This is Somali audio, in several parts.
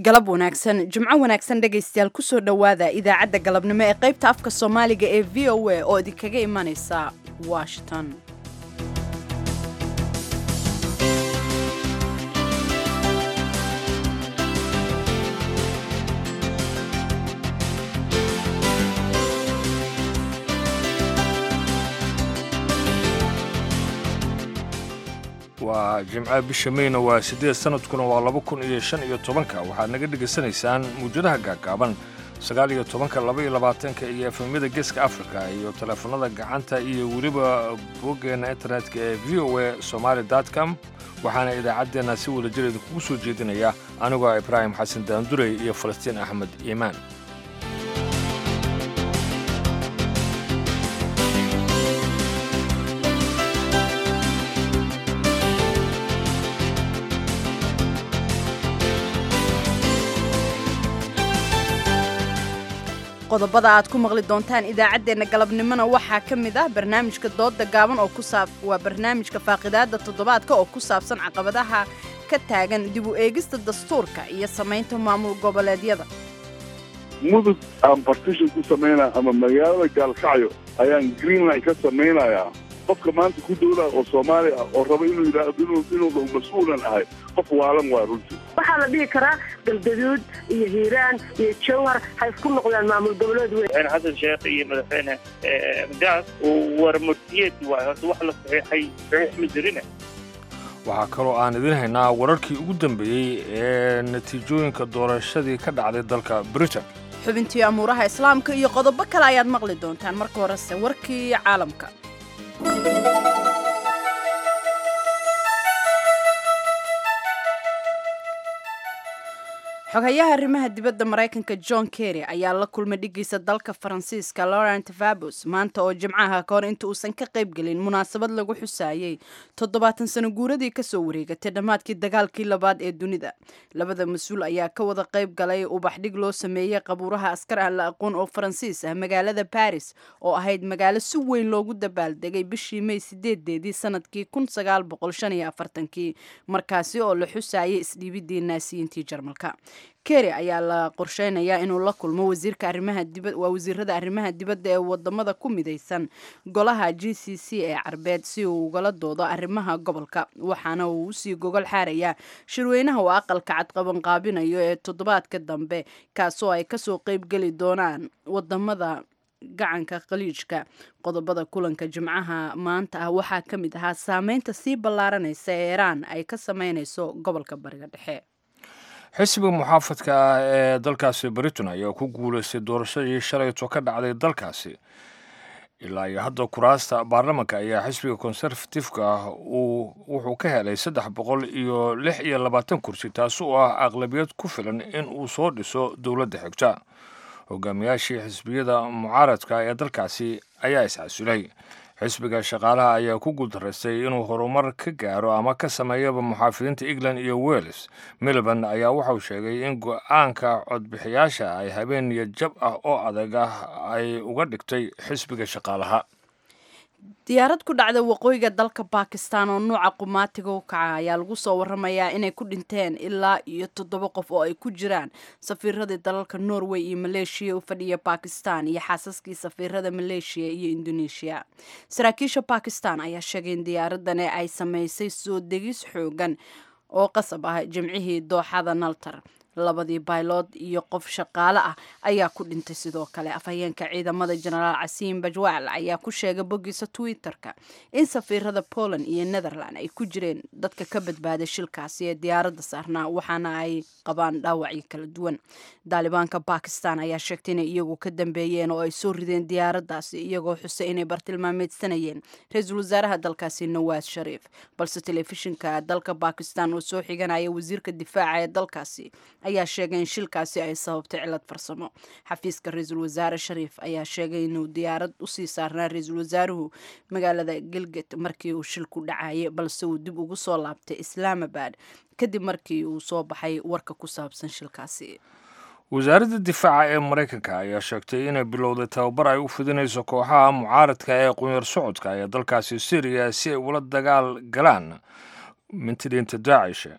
galab wanaagsan jimco wanaagsan dhegaystayaal kusoo dhowaada idaacadda galabnimo ee qaybta afka soomaaliga ee v o a oo idinkaga imanaysa washington waa jimcaha bisha meyna waa siddeed sanadkuna waa laba kun iyo shan iyo tobanka waxaad naga dhegaysanaysaan muwjadaha gaagaaban sagaal iyo tobanka laba iyo labaatanka iyo efemyada geeska afrika iyo teleefanada gacanta iyo weliba boggeenna internetka ee v o a somaali com waxaana idaacaddeenna si wada jir idinkugu soo jeedinaya anigoo ibraahim xasan daandurey iyo falastiin axmed iimaan qodobada aad ku maqli doontaan idaacaddeenna galabnimona waxaa ka mid ah barnaamijka dooda gaaban oo kusaab waa barnaamijka faaqidaada toddobaadka oo ku saabsan caqabadaha ka taagan dib u eegista dastuurka iyo samaynta maamul goboleedyada mudug aan bartishan ku samaynaya ama magaalada gaalkacyo ayaan greenland ka samaynayaa qofka maanta ku dowlaa oo soomaali ah oo raba inuu yidhaahdo inuu dhow mas-uulan ahay qof waalan waa runtii waxaa la dhihi karaa galgaduud iyo hiiraan iyo jowhar ha isku noqdaan maamul goboleed weyn madaxweyne xasan sheekh iyo madaxweyne madaas warmurtiyeed waay horta wax la saxiixay saxiix ma jirine waxaa kaloo aan idin haynaa wararkii ugu dambeeyey ee natiijooyinka doorashadii ka dhacday dalka britain xubintii amuuraha islaamka iyo qodobo kale ayaad maqli doontaan marka horese warkii caalamka xogayaha arrimaha dibadda maraykanka john kerry ayaa la kulmay dhigiisa dalka faransiiska laurent fabus maanta oo jimcaha ka hor inta uusan ka qaybgelin munaasabad lagu xusaayey toddobaatan sano guuradii kasoo wareegatay dhammaadkii dagaalkii labaad ee dunida labada mas-uul ayaa ka wada qayb galay ubaxdhig loo sameeyey qabuuraha askar aan la aqoon oo faransiis ah magaalada baris oo ahayd magaalo si weyn loogu dabaaldegay bishii may sideedeedii sanadkii kun sagaal boqol shan iyo afartankii markaasi oo la xusaayay isdhiibidii naasiyiintii jarmalka kerry ayaa la qorsheynayaa inuu la kulmo wasiirka arrimaha dibad waa wasiirada arrimaha dibadda ee wadamada ku midaysan golaha g c c ee carbeed si uu ugala doodo arrimaha gobolka waxaana uu usii gogol xaarayaa shirweynaha uu aqalka cadqabanqaabinayo ee toddobaadka dambe kaasoo ay kasoo qeybgeli doonaan wadamada gacanka khaliijka qodobada kulanka jimcaha maanta ah waxaa ka mid ahaa saameynta sii ballaaranaysa ee iiraan ay ka sameynayso gobolka bariga dhexe xisbiga muxaafadka ah ee dalkaasi britain ayaa ku guulaystay doorashadii shalayto ka dhacday dalkaasi ilaa iyo hadda kuraasta baarlamanka ayaa xisbiga konserfatifka ah uu wuxuu ka helay saddex boqol iyo lix iyo labaatan kursi taasi oo ah aqlabiyad ku filan in uu soo dhiso dowladda xigta hogaamiyaashii xisbiyada mucaaradka ee dalkaasi ayaa iscasulay xisbiga shaqaalaha ayaa ku guuldaraystay inuu horumar ka gaaro ama ka sameeyaba muxaafidiinta england iyo wales milban ayaa waxauu sheegay in go-aanka codbixiyaasha ay habeen iyo jab ah oo adag ah ay uga dhigtay xisbiga shaqaalaha diyaarad ku dhacda waqooyiga dalka bakistan oo nuuca qumaatiga u kaca ayaa lagu soo waramayaa inay ku dhinteen ilaa iyo toddoba qof oo ay ku jiraan safiiradii dalalka norway iyo maleeshiya u fadhiya bakistan iyo xaasaskii safiirada maleeshiya iyo indoneeshiya saraakiisha bakistan ayaa sheegay in diyaaradani ay samaysay soo degis xoogan oo qasab ah jimcihii dooxada naltar labadii baylood iyo qof shaqaale ah ayaa ku dhintay sidoo kale afhayeenka ciidamada jenaraal casiim bajwaal ayaa ku sheegay boggiisa twitter-ka in safiirada poland iyo netherland ay ku jireen dadka ka badbaaday shilkaasi ee diyaaradda saarnaa waxaana ay qabaan dhaawacyo kala duwan daalibaanka bakistan ayaa sheegtay inay iyagu ka dambeeyeen oo ay soo rideen diyaaraddaasi iyagoo xusay inay bartilmaameedsanayeen ra-iisul wasaaraha dalkaasi nawaas shariif balse telefishinka dalka bakistan oo soo xiganaya wasiirka difaaca ee dalkaasi ayaa sheegay in shilkaasi ay sababtay cilad farsamo xafiiska ra-iisul wasaare shariif ayaa sheegay inuu diyaarad usii saarnaa ra-iisul wasaaruhu magaalada gilgit markii uu shilku dhacayay balse uu dib ugu soo laabtay islaamabad kadib markii uu soo baxay warka ku saabsan shilkaasi wasaaradda difaaca ee maraykanka ayaa sheegtay inay bilowday tababar ay u fidinayso kooxaha mucaaradka ee qunyar socodka ee dalkaasi syriya si ay ula dagaal galaan mintidiinta daacish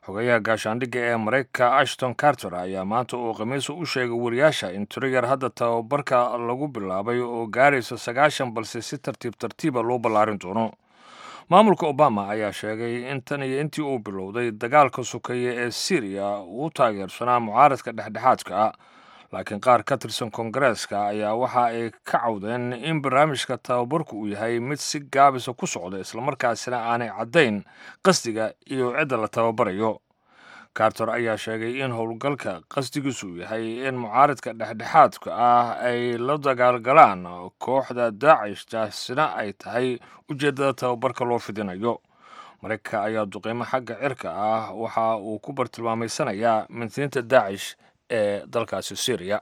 xogayaha gaashaandhigga ee maraykanka ashton carter ayaa maanta uu khamiisa u sheegay wariyaasha in tiro yar hadda tababarka lagu bilaabay oo gaaraysa sagaashan balse si tartiib tartiiba loo ballaarin doono maamulka obama ayaa sheegay in tan iyo intii uu bilowday dagaalka sokeeye ee syriya uu taageersanaa mucaaradka dhexdhexaadka ah laakiin qaar ka tirsan koongareeska ayaa waxa ay ka cawdeen in barnaamijka tababarku uu yahay mid si gaabisa ku socda islamarkaasina aanay caddayn qasdiga iyo cidda la tababarayo carter ayaa sheegay in howlgalka qasdigiisu uu yahay in mucaaradka dhexdhexaadka ah ay la dagaalgalaan kooxda daacish taasina ay tahay ujeeddada tababarka loo fidinayo maraykanka ayaa duqeymo xagga cirka ah waxa uu ku bartilmaameysanayaa mintiinta daacish ee dalkaasi syriya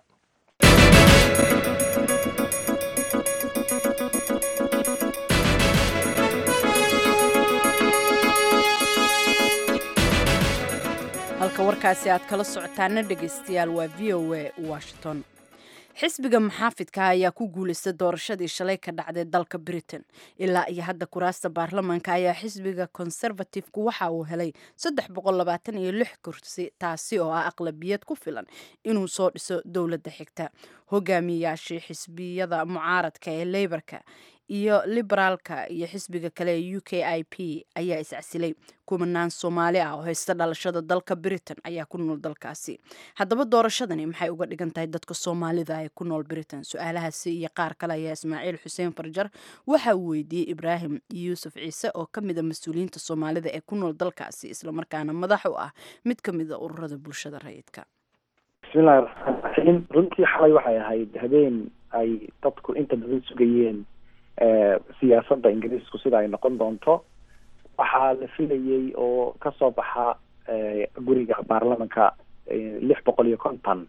halka warkaasi aad kala socotaana dhegaystayaal waa v o a washington xisbiga maxaafidka ayaa ku guulaystay doorashadii shalay ka dhacday dalka britain ilaa iyo hadda kuraasta baarlamaanka ayaa xisbiga conservatifku waxa uu helay iyo lix kursi taasi oo ah aqlabiyad ku filan inuu soo dhiso dowladda xigta hogaamiyayaashii xisbiyada mucaaradka ee leybarka iyo liberaalka iyo xisbiga kale ee u k i p ayaa iscasilay kumanaan soomaali ah oo haysta dhalashada dalka britain ayaa ku nool dalkaasi haddaba doorashadani maxay uga dhigan tahay dadka soomaalida ee ku nool britain su-aalahaasi iyo qaar kale ayaa ismaaciil xuseen farjar waxa uu weydiiyey ibraahim yuusuf ciise oo ka mida mas-uuliyiinta soomaalida ee ku nool dalkaasi islamarkaana madax u ah mid ka mida ururada bulshada rayidka bismillahi raxmaan raxiim runtii xalay waxay ahayd habeen ay dadku inta badan sugayeen siyaasadda ingiriisku sida ay noqon doonto waxaa la filayey oo kasoo baxa guriga baarlamanka lix boqol iyo konton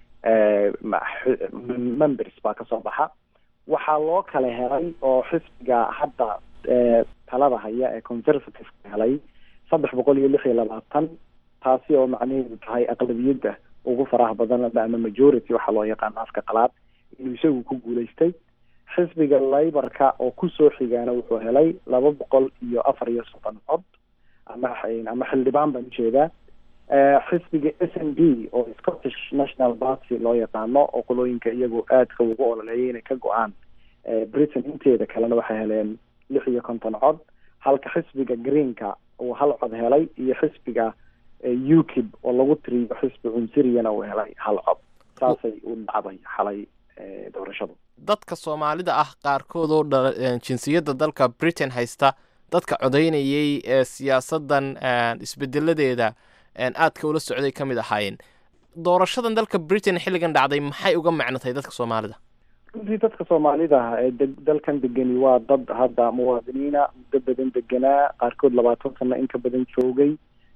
members baa kasoo baxa waxaa loo kala helay oo xisbiga hadda talada haya ee conservativeka helay saddex boqol iyo lix iyo labaatan taasi oo macnaheedu tahay aqlabiyadda ugu faraha badan ama majority waxaa loo yaqaano afka qalaad inuu isagu ku guulaystay xisbiga laybarka oo kusoo xigaana wuxuu helay laba boqol iyo afar iyo soddon cod ama ama xildhibaan baan ujeedaa xisbiga s n d oo scottish national party loo yaqaano oo qolooyinka iyagu aadka ugu ololeeyay inay ka go-aan britain inteeda kalena waxay heleen lix iyo konton cod halka xisbiga greenka uu hal cod helay iyo xisbiga ukib oo lagu tiriyo xisbi cunsiriyana uu helay hal cod saasay u dhacday xalay doorashadu dadka soomaalida ah qaarkood oo dha jinsiyadda dalka britain haysta dadka codaynayay ee siyaasaddan isbedeladeeda aadka ula socday ka mid ahaayeen doorashadan dalka britain xilligan dhacday maxay uga macno tahay dadka soomaalida runtii dadka soomaalida ah ee de dalkan degani waa dad hadda muwaadiniina muddo badan deganaa qaarkood labaatan sano in ka badan joogay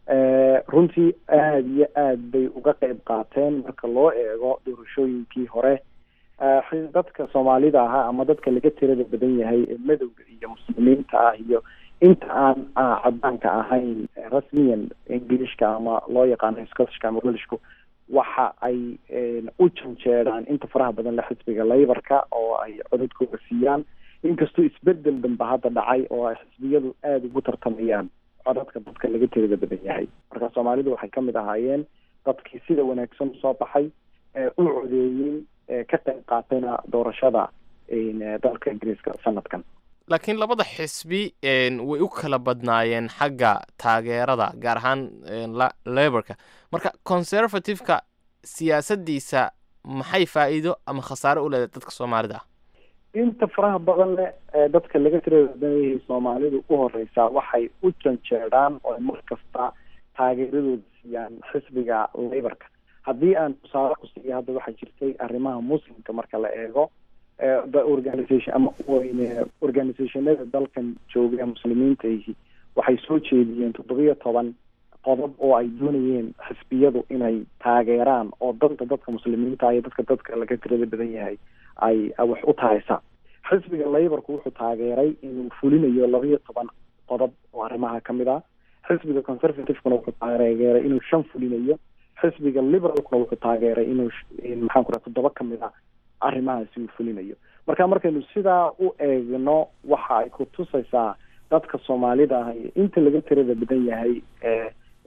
runtii aada iyo aad bay uga qeyb qaateen marka loo eego doorashooyinkii hore dadka soomaalida ahaa ama dadka laga tirada badan yahay ee madowga iyo muslimiinta ah iyo inta aan cadaanka ahayn rasmiyan ingilishka ama loo yaqaano scottishka ama welishku waxa ay u janjeedhaan inta faraha badan le xisbiga laybarka oo ay codadkooda siiyaan inkastoo isbedel danba hadda dhacay oo ay xisbiyadu aada ugu tartamayaan codadka dadka laga tirada badan yahay marka soomaalidu waxay kamid ahaayeen dadkii sida wanaagsan usoo baxay u codeeyey ka qayb qaatayna doorashada dalka ingiriiska sanadkan laakiin labada xisbi way u kala badnaayeen xagga taageerada gaar ahaan leborka marka conservativeka siyaasaddiisa maxay faa'iido ama khasaare u leedahay dadka soomaalida ah inta faraha badan leh ee dadka laga tiradayahay soomaalidu u horeysaa waxay u janjeedhaan oo mar kasta taageeradooda siiyaan xisbiga laybarka haddii aan tusaale ku siiya hadda waxaa jirtay arrimaha muslimka marka la eego organisation ama organisationada dalkan jooga muslimiintaihi waxay soo jeediyeen toddobiyo toban qodob oo ay doonayeen xisbiyadu inay taageeraan oo danta dadka muslimiinta iyo dadka dadka laga tirada badan yahay ay wax u tahaysa xisbiga laybarku wuxuu taageeray inuu fulinayo labaiyo toban qodob oo arrimaha kamid ah xisbiga conservativekuna wuxuu taageeray inuu shan fulinayo xisbiga liberalkuna wuxuu taageeray inuu maxaan ku raha toddoba kamid a arrimahaasi uu fulinayo marka markaynu sidaa u eegno waxa ay ku tusaysaa dadka soomaalida ah iyo inta laga tirada badan yahay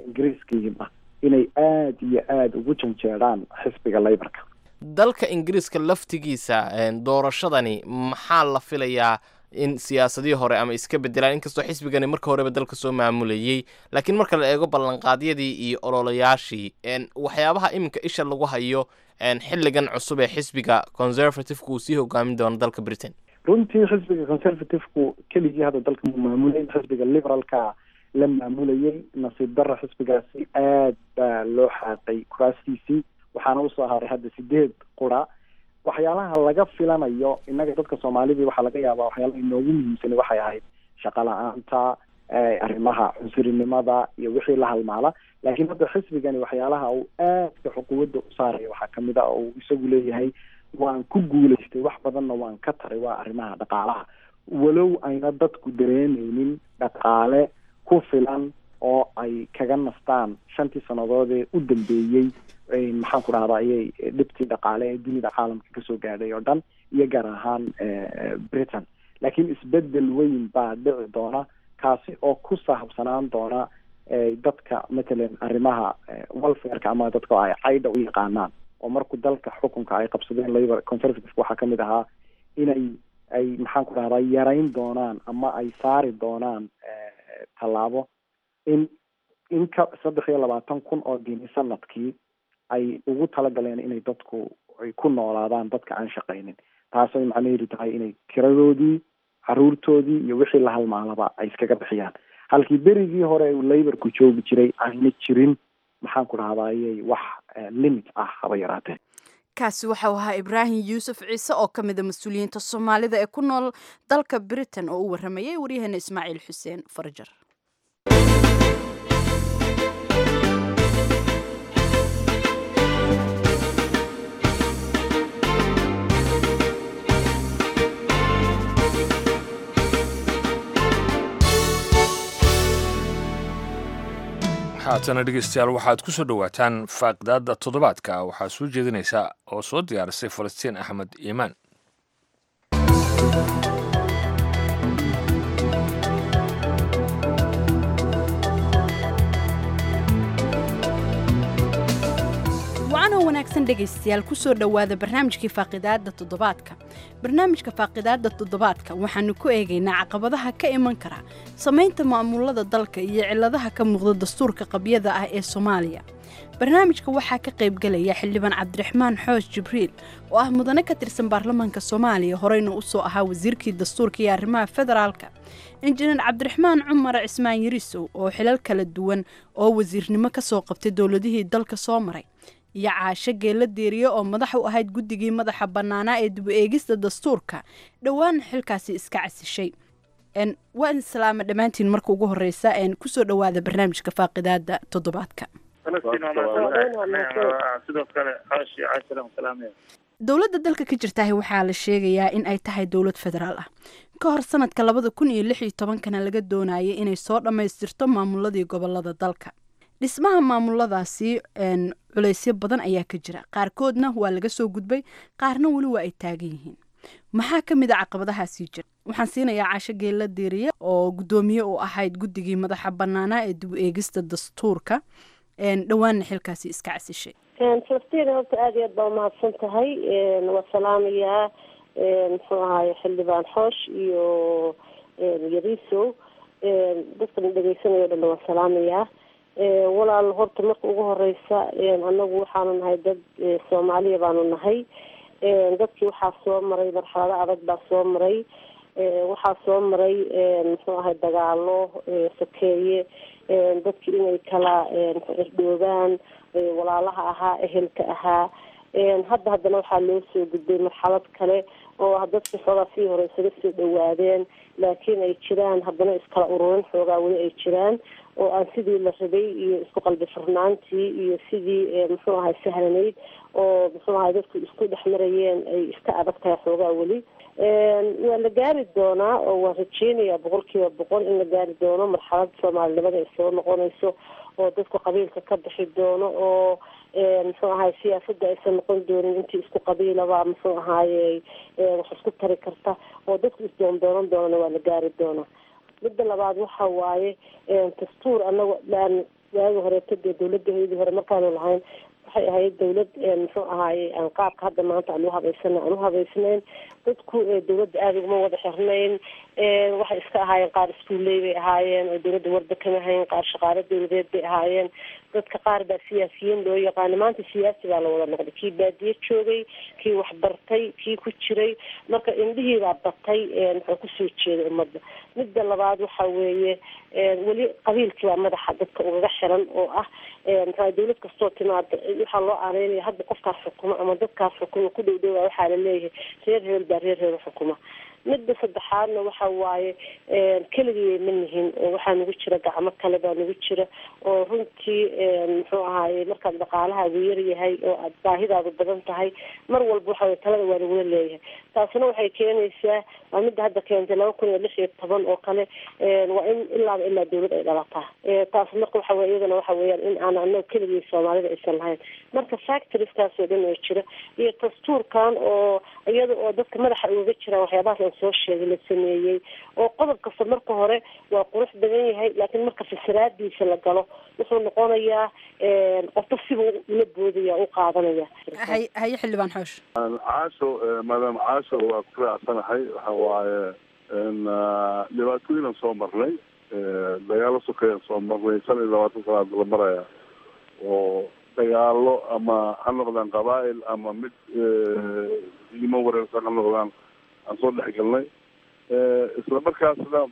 ingiriiskiiba inay aada iyo aada ugu janjeedhaan xisbiga laybarka dalka ingiriiska laftigiisa doorashadani maxaa la filayaa in siyaasadihii hore ama iska bedelaan inkastoo xisbigani marka horeba dalka soo maamulayey laakiin marka la eego ballanqaadyadii iyo ololayaashii waxyaabaha iminka isha lagu hayo xilligan cusub ee xisbiga conservativeka uu sii hogaamin doono dalka britain runtii xisbiga conservativku keligii hadda dalka mu maamulay xisbiga liberalka la maamulayay nasiib darra xisbigaasi aad baa loo xaaqay kuraastiisii waxaana usoo haray hadda sideed qura waxyaalaha laga filanayo innaga dadka soomaalidii waxaa laga yaabaa waxyaalaha inoogu muhiimsani waxay ahayd shaqo la-aanta arrimaha cunsurinimada iyo wixii la halmaala laakiin hadda xisbigani waxyaalaha uu aadka xuquuwadda u saaraya waxaa kamid a uu isagu leeyahay waan ku guulaystay wax badanna waan ka taray waa arrimaha dhaqaalaha walow ayna dadku dareemeynin dhaqaale ku filan oo ay kaga nastaan shantii sannadoodee u dambeeyey maxaan ku dhahdaa ayay dhibtii dhaqaale ee dunida caalamka kasoo gaadhay oo dhan iyo gaar ahaan britain laakiin isbedel weyn baa dhici doona kaasi oo ku sahabsanaan doona dadka matalan arrimaha welfareka ama dadka ay caydha u yaqaanaan oo markuu dalka xukunka ay qabsadeen labor conservative waxaa kamid ahaa inay ay maxaan ku dhahdaa yarayn doonaan ama ay saari doonaan tallaabo in in ka saddex iyo labaatan kun oo geni sanadkii ay ugu talagaleen inay dadku ay ku noolaadaan dadka aan shaqaynin taasay macnaheedu tahay inay kiradoodii caruurtoodii iyo wixii la halmaalaba ay iskaga bixiyaan halkii berigii hore uu laborku joogi jiray ayna jirin maxaan ku dhahdaayey wax limit ah haba yaraatee kaasi waxau ahaa ibraahim yuusuf ciise oo ka mida mas-uuliyiinta soomaalida ee ku nool dalka britain oo u waramayay waryaheena ismaaciil xuseen farjar haatana dhegeystayaal waxaad ku soo dhowaataan faaqdaada toddobaadka waxaa soo jeedinaysa oo soo diyaarisay falastiin axmed iimaan wacanoo wanaagsan dhegaystayaal kusoo dhowaada barnaamijkii faaqidaada toddobaadka barnaamijka faaqidaada toddobaadka waxaanu ku eegaynaa caqabadaha ka iman kara samaynta maamulada dalka iyo ciladaha ka muuqda dastuurka qabyada ah ee soomaaliya barnaamijka waxaa ka qaybgelaya xildhibaan cabdiraxmaan xoosh jibriil oo ah mudane ka tirsan baarlamaanka soomaaliya horeyna usoo ahaa wasiirkii dastuurka iyo arrimaha federaalka injineer cabdiraxmaan cumar cismaan yarisow oo xilal kala duwan oo wasiirnimo kasoo qabtay dowladihii dalka soo maray iyo caasho geella deeriye oo madax u ahayd guddigii madaxa bannaanaa ee dib u eegista dastuurka dhowaan xilkaasi iska casishay waan islaama dhammaantiin marka ugu horeysa kusoo dhowaada barnaamijka faaqidaada toddobaadka sidoo kale xaashi cashiran salaamaya dowladda dalka ka jirtaah waxaa la sheegayaa in ay tahay dowlad federaal ah ka hor sanadka labada kun iyo lix iyo tobankana laga doonayay inay soo dhammaystirto maamuladii gobolada dalka dhismaha maamuladaasi culaysyo badan ayaa ka jira qaarkoodna waa laga soo gudbay qaarna weli waa ay taagan yihiin maxaa ka mid a caqabadahaasii jira waxaan siinayaa caasho geella deeriye oo guddoomiye u ahayd guddigii madaxa bannaanaa ee dib u eegista dastuurka dhowaanna xilkaasi iska casishay falastiin horta aada iyo aad baa umahadsan tahay waa salaamayaa muxuu ahaay xildhibaan xoosh iyo yarisow dadkan dhegeysanaya o dhan waan salaamayaa walaal horta marka ugu horeysa anagu waxaanu nahay dad soomaaliya baanu nahay dadkii waxaa soo maray marxalado adag baa soo maray waxaa soo maray muxuu ahay dagaalo sokeeye dadkii inay kala irdhoobaan walaalaha ahaa ehelka ahaa hadda haddana waxaa loo soo gudbay marxalad kale oo dadkii xoogaa sii hore isaga soo dhawaadeen laakiin ay jiraan haddana iskala ururin xoogaa weli ay jiraan oo aan sidii la rabay iyo isku qalbi furnaantii iyo sidii muxuu ahay sahlanayd oo muxuu ahay dadku isku dhex marayeen ay iska adag tahay xoogaa weli waa la gaari doonaa oo waan rajeynayaa boqol kiiba boqol in la gaari doono marxalada soomaalinimada ay soo noqonayso oo dadku qabiilka ka bixi doono oo muxuu ahay siyaasada aysan noqon doonin intii isku qabiilaba muxuu ahaaye wax isku tari karta oo dadku isdoondoonan doonana waa la gaari doonaa midda labaad waxa waaye dastuur anago aan waagi horeeto dee dawladdaheedii hore markaanu lahayn waxay ahayd dawlad muxuu ahaaye aan qaabka hadda maanta aan u habaysana aan u habaysnayn dadku dawladda aada uguma wada xirnayn waxay iska ahaayeen qaar iskuulley bay ahaayeen oo dawladda warda kama hayn qaar shaqaalo dawladeed bay ahaayeen dadka qaar baa siyaasiyiin loo yaqaana maanta siyaasi baa la wada noqday kii baadiye joogay kii waxbartay kii ku jiray marka indhihii baa batay muxuu kusoo jeeday ummadda midda labaad waxa weeye weli qabiilkii baa madaxa dadka ugaga xiran oo ah maxaa dawlad kastoo timaada waxaa loo aaneynaya hadda qofkaas xukuma ama dadkaas xukuma ku dhow dhowaa waxaa la leeyahay reer hebel baa reer hebel xukuma midda saddexaadna waxa waaye keligii ma nihin waxaa nagu jira gacmo kale baa nagu jira oo runtii muxuu ahaaye markaad dhaqaalahaagu yaryahay oo aad baahidaadu badan tahay mar walba waxa talada waa nagula leeyahay taasina waxay keenaysaa waa midda hadda keentay laba kun iyo lix iyo toban oo kale waa in ilaaba ilaa dawlad ay dhalataa taas marka waxa wey iyadana waxa weeyaan in aan anaga keligii soomaalida aysan lahayn marka factorieskaasoo dhan oo jira iyo dastuurkan oo iyada oo dadka madaxa ugaga jiraan waxyaabahaas aan soo sheegay la sameeyey oo qodob kasta marka hore waa qurux badan yahay laakiin marka fasiraadiisa la galo wuxuu noqonayaa qofba siba ula boodaya u qaadanaya hay haye xildhibaan xoosh caasho maadaam caasho waa ku raacsanahay waxa waaye dhibaatooyinan soo marnay dagaalo sokeeyaan soo marnay shan iyo labaatan sanaad la maraya oo dagaalo ama ha noqdaan qabaa'il ama mid diimo wareersan ha noqdaan aan soo dhex galnay isla markaasna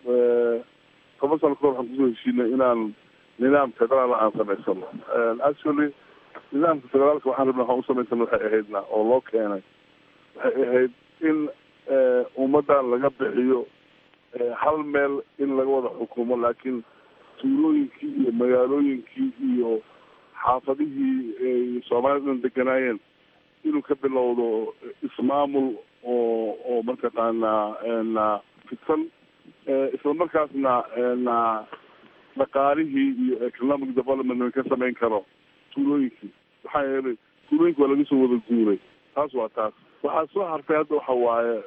toban sano kahor waxaan kusoo heshiinay inaan nidaam federaal aan samaysano actually nidaamka federaalka waxaan rabna waxaan usamaysana waxay ahaydna oo loo keenay waxay ahayd in ummaddan laga bixiyo hal meel in laga wada xukumo laakiin tuulooyinkii iyo magaalooyinkii iyo xaafadihii ay soomaalida dhan deganaayeen inuu ka bilowdo ismaamul oo oo mataqaanaa fidsan isla markaasna dhaqaalihii iyo economic development ka samayn karo tuulooyinkii maxaa yeelay tuulooyinka waa laga soo wada guuray taas waa taas waxaa soo hartay hadda waxa waaye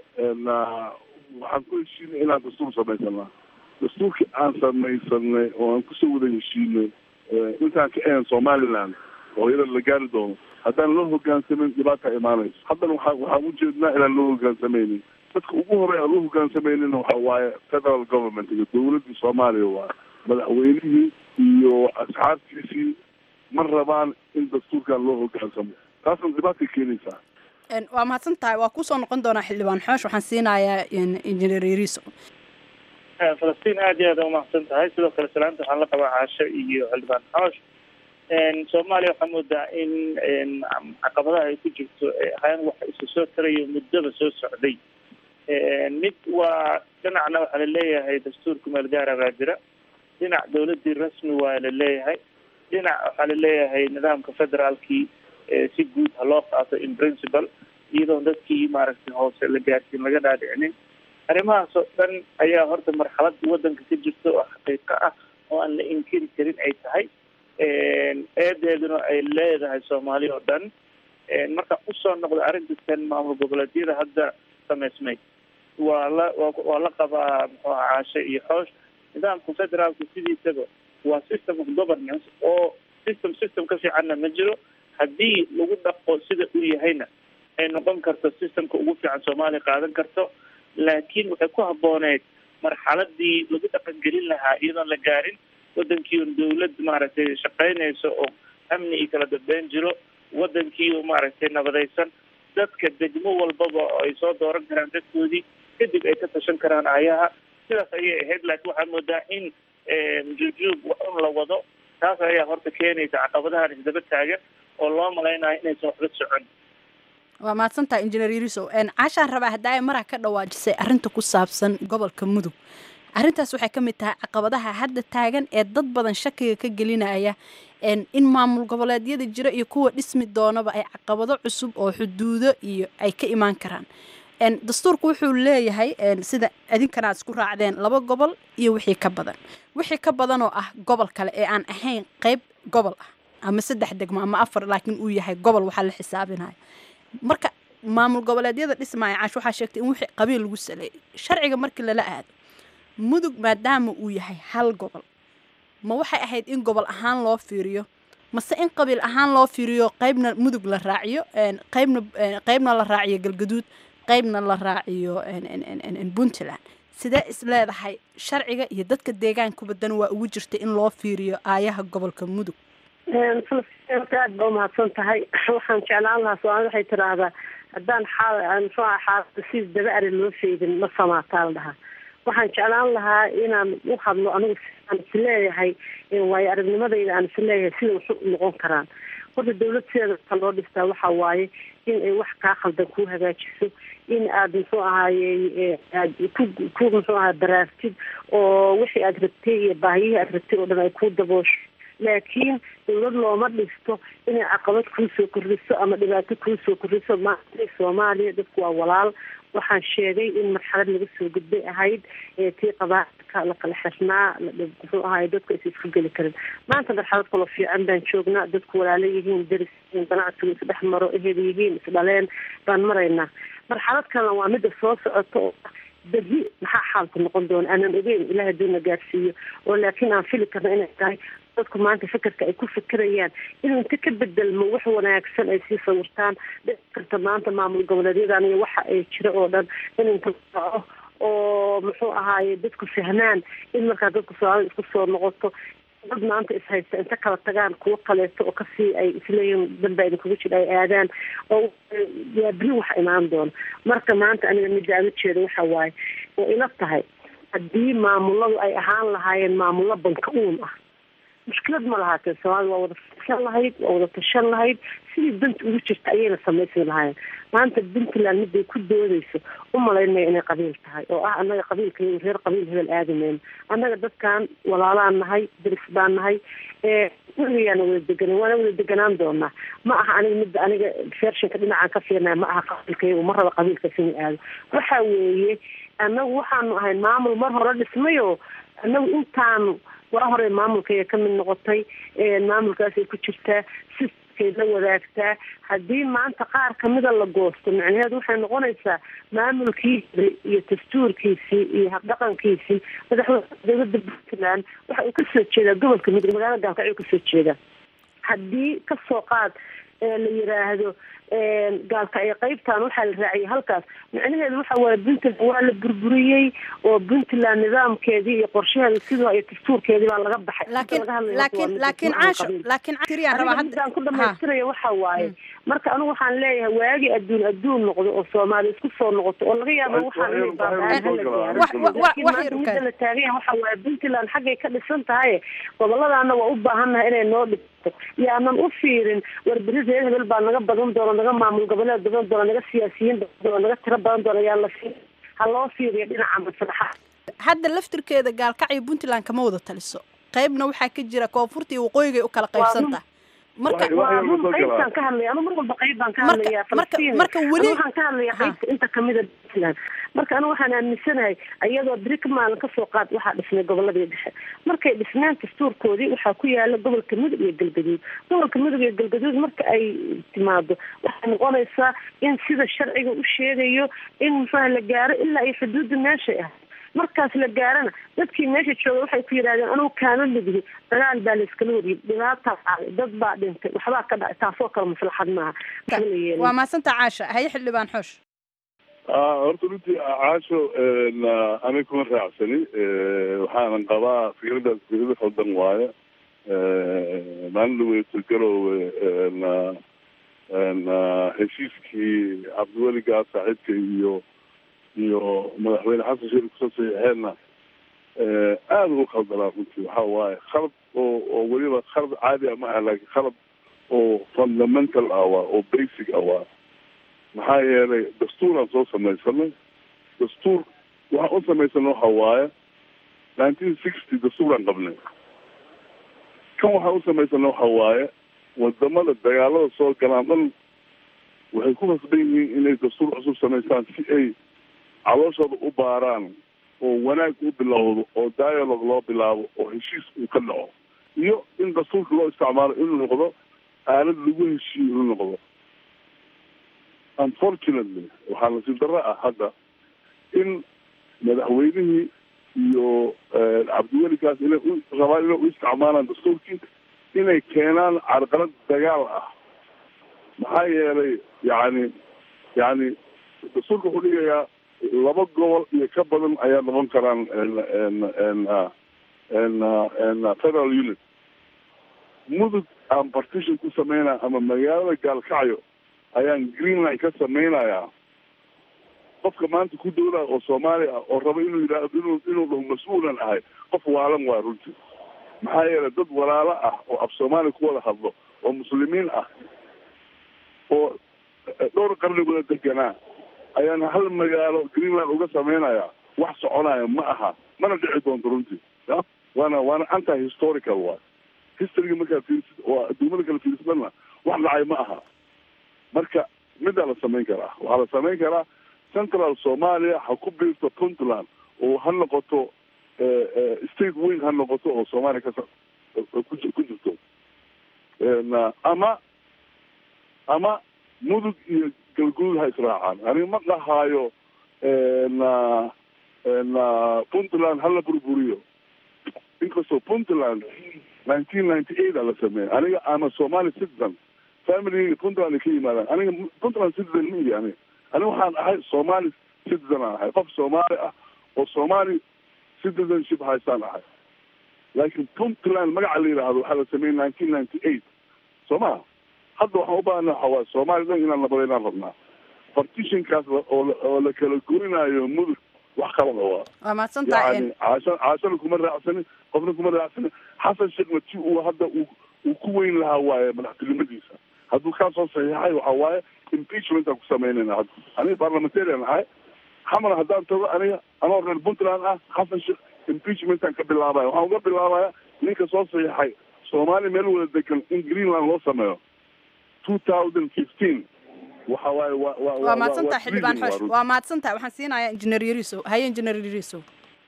waxaan ku heshiinay inaan dastuur samaysanaa dastuurkii aan samaysanay oo aan kusoo wada heshiinay intaan ka ahan somaliland oo iyada la gaari doono haddaan loo hogaansameyn dhibaata imaanayso haddana waa waxaan ujeednaa inaan loo hogaansameynin dadka ugu horey aan loo hogaansameynina waxa waaye federal government iyo dawladdii soomaaliya waa madaxweynihii iyo asxaabtiisii ma rabaan in dastuurkan loo hogaansamo taasna dhibaatay keenaysaa waa mahadsan tahay waa kusoo noqon doonaa xildhibaan xoosh waxaan siinayaa injineer yariso falastiin aad iyo aad umahadsan tahay sidoo kale salaanta waxaan la qabaa caasho iyo xildhibaan xoosh soomaaliya waxaa moodaa in caqabadaha ay ku jirto ahaan waxa isu soo tarayo muddaba soo socday mid waa dhinacna waxaa laleeyahay dastuurka meel gaara baa jira dhinac dawladii rasmi waa laleeyahay dhinac waxaa laleeyahay nidaamka federaalkii si guud ha loo qaato in principle iyadoon dadkii maaragtay hoose la gaarsiin laga dhaadhicinin arrimahaas oo dhan ayaa horta marxalada wadanka ka jirta oo xaqiiqo ah oo aan la inkiri karin ay tahay eedeeduna ay leedahay soomaali oo dhan marka usoo noqda arrintan maamul goboleedyada hadda samaysmay waa la waa la qabaa muxuu aha caashe iyo xoosh nidaamka federaalka sidiisaba waa system of governance oo system system ka fiicanna ma jiro haddii lagu dhaqo sida uu yahayna ay noqon karto systemka ugu fiican soomaaliya qaadan karto laakiin waxay ku habbooneyd marxaladii lagu dhaqangelin lahaa iyadoon la gaarin wadankii un dawlad maaragtay shaqaynayso oo amni iyo kala dambeyn jiro wadankii oo maaragtay nabadaysan dadka degmo walbaba oo ay soo dooran karaan dadkoodii kadib ay ka tashan karaan ayaha sidaas ayay ahayd laakiin waxaa moodaa in jujuub un la wado taas ayaa horta keenaysa caqabadahan isdaba taagan oo loo malaynayo inaysan waxba socon waa mahadsantaha injineer yariso caashaan rabaa hadda ay maraha ka dhawaajisay arrinta ku saabsan gobolka mudug arrintaas waxay ka mid tahay caqabadaha hadda taagan ee dad badan shakiga ka gelinaya in maamul goboleedyada jira iyo kuwa dhismi doonaba ay caqabado cusub oo xuduudo iyo ay ka imaan karaan dastuurku wuxuu leeyahay sida idinkana aad isku raacdeen laba gobol iyo wixii ka badan wixii ka badan oo ah gobol kale ee aan ahayn qeyb gobol ah ama saddex degmo ama afar laakiin uu yahay gobol waxaa la xisaabinaya marka maamul goboleedyada dhismaya caash waxaa sheegtay in wixii qabiil lagu saleeyay sharciga markii lala aado mudug maadaama uu yahay hal gobol ma waxay ahayd in gobol ahaan loo fiiriyo mase in qabiil ahaan loo fiiriyo qaybna mudug la raaciyo qaybna qaybna la raaciyo galgaduud qaybna la raaciyo puntland sidee is leedahay sharciga iyo dadka deegaankuba dan waa ugu jirta in loo fiiriyo aayaha gobolka mudug aad ba umahadsan tahay waxaan jeclaan lahaa soomaalida waxay tiraahdaa haddaan xaal muxuu aha xaalada si daba ari loo feedin ma samaataa la dhahaa waxaan jeclaan lahaa inaan u hadlo anigu aan isleeyahay waayo aragnimadayda aan isleeyahay sida wax u noqon karaan horta dawlad sideeda ka loo dhistaa waxa waaye in ay wax kaa khaldan kuu hagaajiso in aad muxuu ahaaye aad ku ku muxuu ahaa baraartid oo wixii aad rabtay iyo baahiyihii aad rabtay oo dhan ay ku daboosho laakiin dawlad looma dhisto inay caqabad kuusoo kordhiso ama dhibaato kuusoo kordhiso maanta soomaaliya dadku waa walaal waxaan sheegay in marxalad laga soo gudbay ahayd tii qabaailka la kala xirnaa muxuu ahaay dadku aysa isku geli karin maanta marxalad kaloo fiican baan joognaa dadku walaalo yihiin deris yihiin ganacsigu isdhex maro ehel yihiin isdhaleen baan maraynaa marxalad kalena waa midda soo socota oo berri maxaa xaalku noqon doona aanan ogeyn ilaah haduuna gaarsiiyo oo laakiin aan fili karna inay tahay dadku maanta fekerka ay ku fekerayaan inuu inta ka bedelmo wax wanaagsan ay sii sawirtaan dhici karta maanta maamul goboleedyadan iyo waxa ay jira oo dhan in inta dhaco oo muxuu ahaaye dadku fahmaan in markaa dadku soomaalida isku soo noqoto dad maanta ishaysta inta kala tagaan kuwo kaleeto oo kasii ay isleeyihiin danba idinkuga jira ay aadaan oo waa beri wax imaan doona marka maanta aniga midda aan ujeeda waxa waaye oo ila tahay haddii maamuladu ay ahaan lahaayeen maamullo banka uun ah mushkilad ma lahaatee soomaalida waa wada fisan lahayd waa wada tashan lahayd sidii danta ugu jirta ayayna samaysan lahaayeen maanta puntland miday ku doodayso u malaynmaya inay qabiil tahay oo ah annaga qabiilka reer qabiil hebel aadamayno annaga dadkan walaalaan nahay deris baan nahay weligayaana wada deganan waana wada deganaan doonaa ma aha aniga midda aniga fershinka dhinacaan ka fiirnaya ma aha qabiilkaygu ma raba qabiilkaas inuu aado waxa weeye annagu waxaanu ahay maamul mar hore dhismayo annagu intaanu waa horey maamulkaya ka mid noqotay maamulkaasay ku jirtaa siskay la wadaagtaa haddii maanta qaar kamida la goosto micnaheedu waxay noqonaysaa maamulkiisi iyo dastuurkiisii iyo habdhaqankiisii madaxweyne dowladda puntland waxa uu kasoo jeedaa gobolka mudug magaalada gaalkacyo kasoo jeedaa haddii kasoo qaad la yiraahdo gaalkacyo qaybtan waxaa la raaciyay halkaas micnaheedu waxa waaye puntland waa la burburiyey oo puntland nidaamkeedii iyo qorshaheeda sidoo iyo dastuurkeedii baa laga baxay laakiin laakiin laakiin caasho laakiin tiriyaan rabaa hadda ku dhamaystiraya waxa waaye marka anigu waxaan leeyahay waagi adduun adduun noqdo oo soomaali isku soo noqoto oo laga yaabo waxaan midda la taaganya waxa waaye puntland xaggay ka dhisan tahay goboladaana waa u baahannahay inay noo dhigto yaanan u fiirin war beri reer hebel baa naga badan doona naga maamul goboleed badan doona naga siyaasiyiin badan doona naga tiro badan doona yaa la fiir ha loo fiiriyo dhinaca maslaxa hadda laftirkeeda gaalkacyo puntland kama wada taliso qaybna waxaa ka jira koonfurta iyo waqooyigay u kala qaybsanta marka waa run qaybtaan ka hadlaya anu mar walba qayb baan ka hadlaya falastiin marka weli waxaan ka hadlaya qaybta inta kamida puntland marka anigu waxaan aaminsanahay iyadoo beri ka maalin kasoo qaad waxaa dhisnay goboladii dhexe markay dhisnaan dastuurkoodii waxaa ku yaala gobolka mudug iyo galgaduud gobolka mudug iyo galgaduud marka ay timaado waxay noqonaysaa in sida sharciga u sheegayo in muxuaha la gaaro ilaa iyo xuduudda meeshay ah markaas la gaarana dadkii meesha jooga waxay ku yidhahdeen anugu kaama midhi dagaal baa layskala wariyay dhibaataa dhacday dad baa dhintay waxbaa ka dhacay taasoo kale maslaxad maaha waa maasanta caasha haye xildhibaan xoosh horta runtii caasho aniga kuma raacsani waxaanan qabaa fikradaas fikrada khaldan waaye maalin dhaweyto garoowe heshiiskii cabdiweligaa saaxiibka iyo iyo madaxweyne xasan sheekh kusoo saxiixeenna aada ugu khaldanaa runtii waxa waaye khalad oo oo weliba khalad caadi ah ma aha laakiin khalad oo fundamental ah waa oo basic ah waa maxaa yeelay dastuuraan soo samaysanay dastuur waxaan u samaysana waxa waaye nineteen sixty dastuuraan qabnay kan waxaan u samaysana waxa waaye wadamada dagaalada soo galaan dhan waxay ku khasban yihiin inay dastuur cusub samaystaan si ay calooshooda u baaraan oo wanaag u bilowdo oo dialogue loo bilaabo oo heshiis uu ka dhaco iyo in dastuurka loo isticmaalo inuu noqdo aalad lagu heshiiyo inuu noqdo unfortunately waxaa nasiib darro ah hadda in madaxweynihii iyo cabdiwelikaas inay u rabaan inay u isticmaalaan dastuurkii inay keenaan carqalad dagaal ah maxaa yeelay yani yani dastuurka wuxuu dhigayaa laba gobol iyo ka badan ayaa noqon karaan federal unit mudug aan partition ku sameynaya ama magaalada gaalkacyo ayaan greenland ka sameynayaa qofka maanta ku dowlaa oo soomaali ah oo raba inuu yidhaahdo inuu inuu dhaho mas-uulan ahay qof waalan waa runtii maxaa yeelay dad walaalo ah oo af soomaali ku wada hadlo oo muslimiin ah oo dhowr qarni wada deganaa ayaan hal magaalo greenland uga sameynaya wax soconaya ma aha mana dhici doonto runtii ya waana waana anti historical waay historyga markaa fiirisid oo adduumada kale fiirisadana wax dhacay ma aha marka midaa la samayn karaa waxaa la samayn karaa central somalia ha ku biirto puntland oo ha noqoto state weyn ha noqoto oo soomaaliya ka ku jirto ama ama mudug iyo galguud ha israacaan aniga ma dhahaayo puntland hala burburiyo inkastoo puntland nineteen ninety eight a la sameeyay aniga ama somali citizen family puntland ay ka yimaadaan aniga puntland citizen ma ihi aniga aniga waxaan ahay somali citizen aan ahay qof soomaali ah oo somali citizenship haystaan ahay laakiin puntland magaca la yidhaahdo waxaa la sameeyey nineteen ninety eight soo maha hadda waxaan u baahana waxa waay soomaali dhan inaan nabadeynaan rabnaa partitionkaas oo oo la kala goynaayo mudug wax kalada waa waa mahadsantahay yani caasha caashana kuma raacsanin qofna kuma raacsanin xasan sheekhna ti uu hadda uu uu ku weyn lahaa waaye madaxtinimadiisa hadduu kaa soo saxiixay waxa waaye impeachmentaan ku sameynayna hadda aniga parliamentarian ahay xamar haddaan tago aniga anoo reer puntland ah xasan sheekh impeachmentaan ka bilaabaya waxaan uga bilaabaya ninka soo saxiixay soomaaliya meel wada degan in greenland loo sameeyo two thousand fifteen waxa waaye wa wa waa mahadsantahay xildhibaan xoosh waa mahadsantahay waxaan siinayaa injineer yarisow haye injineer yarisow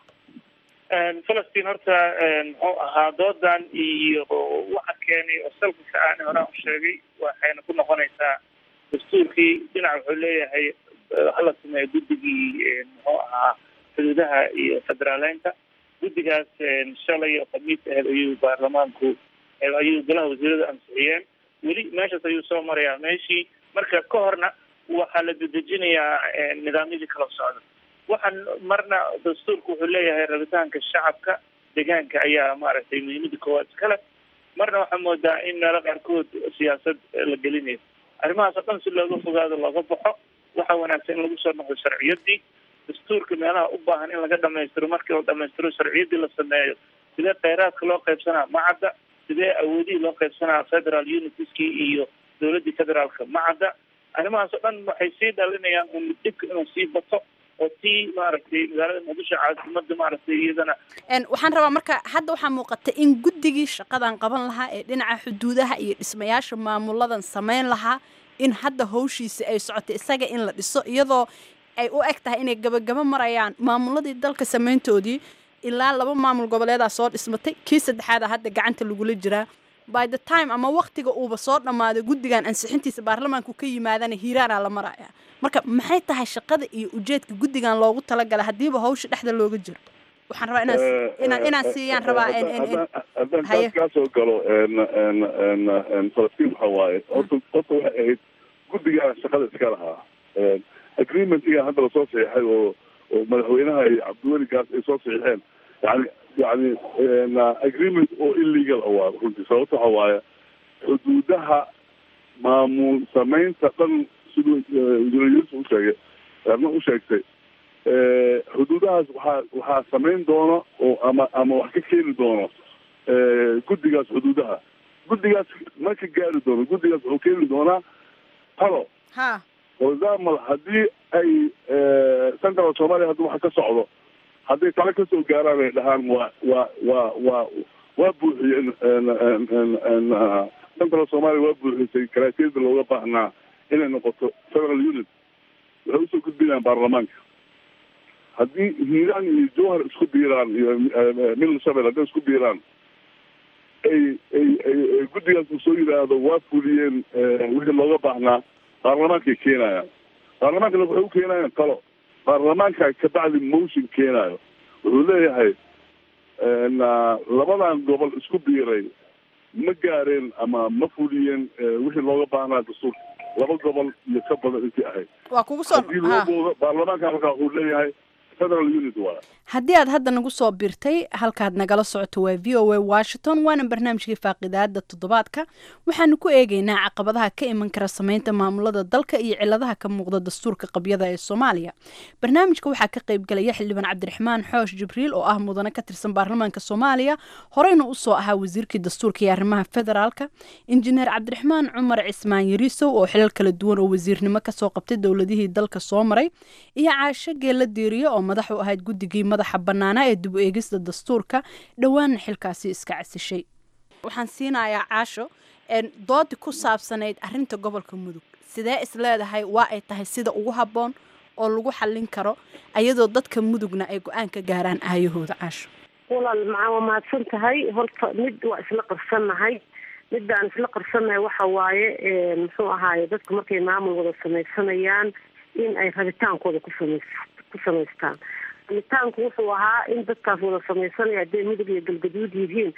falastiin horta muxuu ahaa doodan iyo waxa keenay oo salka ka aan horaan u sheegay waxayna ku noqonaysaa dastuurkii dhinac wuxuu leeyahay hala sameeyo guddigii muxuu ahaa xuduudaha iyo federaaleynta guddigaas shalay oo khamiis aheed ayuu baarlamaanku ayuu golaha wasiirada ansixiyeen weli meeshaas ayuu soo marayaa meeshii marka ka horna waxaa la dedejinayaa nidaamyadii kala socda waxaan marna dastuurku wuxuu leeyahay rabitaanka shacabka deegaanka ayaa maaragtay muhiimada koowaad iskale marna waxaa moodaa in meelo qaarkood siyaasad la gelinayo arrimahaas oo dhan si looga fogaado looga baxo waxaa wanaagsan in lagu soo noqdo sharciyadii dastuurka meelaha u baahan in laga dhamaystiro markii la dhamaystiro sharciyadii la sameeyo sidee kheyraadka loo qaybsanaa macadda sidee awoodihii loo qaybsanaa federal unitieskii iyo dowladdii federaalka macadda arrimahaas oo dhan waxay sii dhalinayaan un dhibka inuu sii bato oo tii maaragtay magaalada muqdisho caasimada maaragtay iyadana waxaan rabaa marka hadda waxaa muuqata in guddigii shaqadan qaban lahaa ee dhinaca xuduudaha iyo dhismayaasha maamuladan samayn lahaa in hadda hawshiisa ay socotay isaga in la dhiso iyadoo ay u eg tahay inay gabagabo marayaan maamuladii dalka samayntoodii ilaa laba maamul goboleedaa soo dhismatay kii saddexaada hadda gacanta lagula jiraa by the time ama waktiga uuba soo dhammaaday guddigan ansixintiisa baarlamaanku ka yimaadana hiiraanaa la maraya marka maxay tahay shaqada iyo ujeedka guddigan loogu talagala haddiiba hawsha dhexda looga jiro waxaan rabaa inaan inaan inaan siiyaan rabaa haddaan taas kaa soo galo falastiin waxa waaye horta horta waxay ahayd guddigaa shaqada iska lahaa agreementiga hadda lasoo saxiixay oo oo madaxweynaha iyo cabdiweligaas ay soo saxiixeen yani yani agreement oo illegal waa runtii sababta waxa waaye xuduudaha maamul samaynta dhan siduu injineeriyadiisa u sheegay erna u sheegtay xuduudahaas waxaa waxaa samayn doona oo ama ama wax ka keeni doono guddigaas xuduudaha guddigaas ma ka gaari doono guddigaas wuxuu keeni doonaa talo ha for example haddii ay central somalia hadda waxa ka socdo hadday talo kasoo gaaraan ay dhahaan waa waa waa waa waa buuxiyeen central somalia waa buuxisay karaatiyada looga baahnaa inay noqoto federal unit waxay usoo gudbinayaan baarlamaanka haddii hiiraan iyo jowhar isku biiraan iyo middle shabel hadday isku biiraan ay ay ay guddigaas uu soo yidhaahdo waa fuliyeen wixii looga baahnaa baarlamaankay keenayaan baarlamaankana waxay u keenayaan talo baarlamaanka kabacdi motion keenayo wuxuu leeyahay labadan gobol isku biiray ma gaareen ama ma fuliyeen wixii looga baahnaa dastuurka laba gobol iyo ka badan intii ahayd waa kugu soo haddii loo boodo baarlamaanka markaa wuxuu leeyahay federal unit waa haddii aad hadda nagu soo birtay halkaad nagala socoto waa v o a washington waana barnaamijkii faaqidaada toddobaadka waxaanu ku eegeynaa caqabadaha ka iman kara sameynta maamulada dalka iyo ciladaha ka muuqda dastuurka qabyada ee soomaaliya barnaamijka waxaa ka qaybgalaya xildhibaan cabdiraxmaan xoosh jibriil oo ah mudane ka tirsan baarlamaanka soomaaliya horeyna usoo ahaa wasiirkii dastuurka iyo arrimaha federaalka injineer cabdiraxmaan cumar cismaan yariisow oo xilal kala duwan oo wasiirnimo kasoo qabtay dowladihii dalka soo maray iyo caasho geella diiriyo oo madax u ahayd guddigii madaxa bannaanaa ee dib u eegista dastuurka dhowaanna xilkaasi iska casishay waxaan siinayaa caasho doodi ku saabsanayd arinta gobolka mudug sidee is leedahay waa ay tahay sida ugu habboon oo lagu xallin karo ayadoo dadka mudugna ay go-aan ka gaaraan aayahooda caasho walaal macaa waa mahadsan tahay horta mid waa isla qarsannahay midaan isla qarsannahay waxa waaye muxuu ahaaye dadku markay maamul wada samaysanayaan in ay rabitaankooda ku samays ku samaystaan rabitaanku wuxuu ahaa in dadkaas wada samaysanaya hadday mudug iyo galgaduud yihiin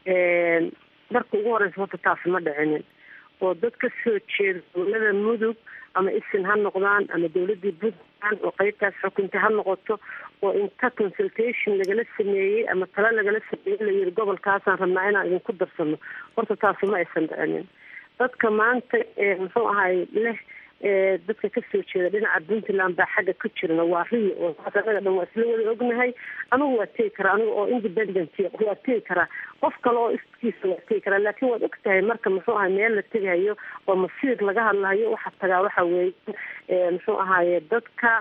marka ugu horeysa horta taasi ma dhicinin oo dad ka soo jeeda dowlada mudug ama isin ha noqdaan ama dowladii puntland oo qeybtaas xukunta ha noqoto oo inta consultation lagala sameeyey ama talo lagala sameeyey layiri gobolkaasaan rabnaa inaan idinku darsano horta taasi ma aysan dhicinin dadka maanta muxuu ahay leh dadka kasoo jeeda dhinaca puntland baa xagga ku jirna waa riyo oo taas anaga dhan waa isla wada ognahay anigu waa tegi karaa aniga oo independent waa tegi karaa qof kale oo iskiisa waa tegi karaa laakiin waad og tahay marka muxuu ahay meel la tegahayo oo masiir laga hadlahayo waxaa tagaa waxa weeye muxuu ahaye dadka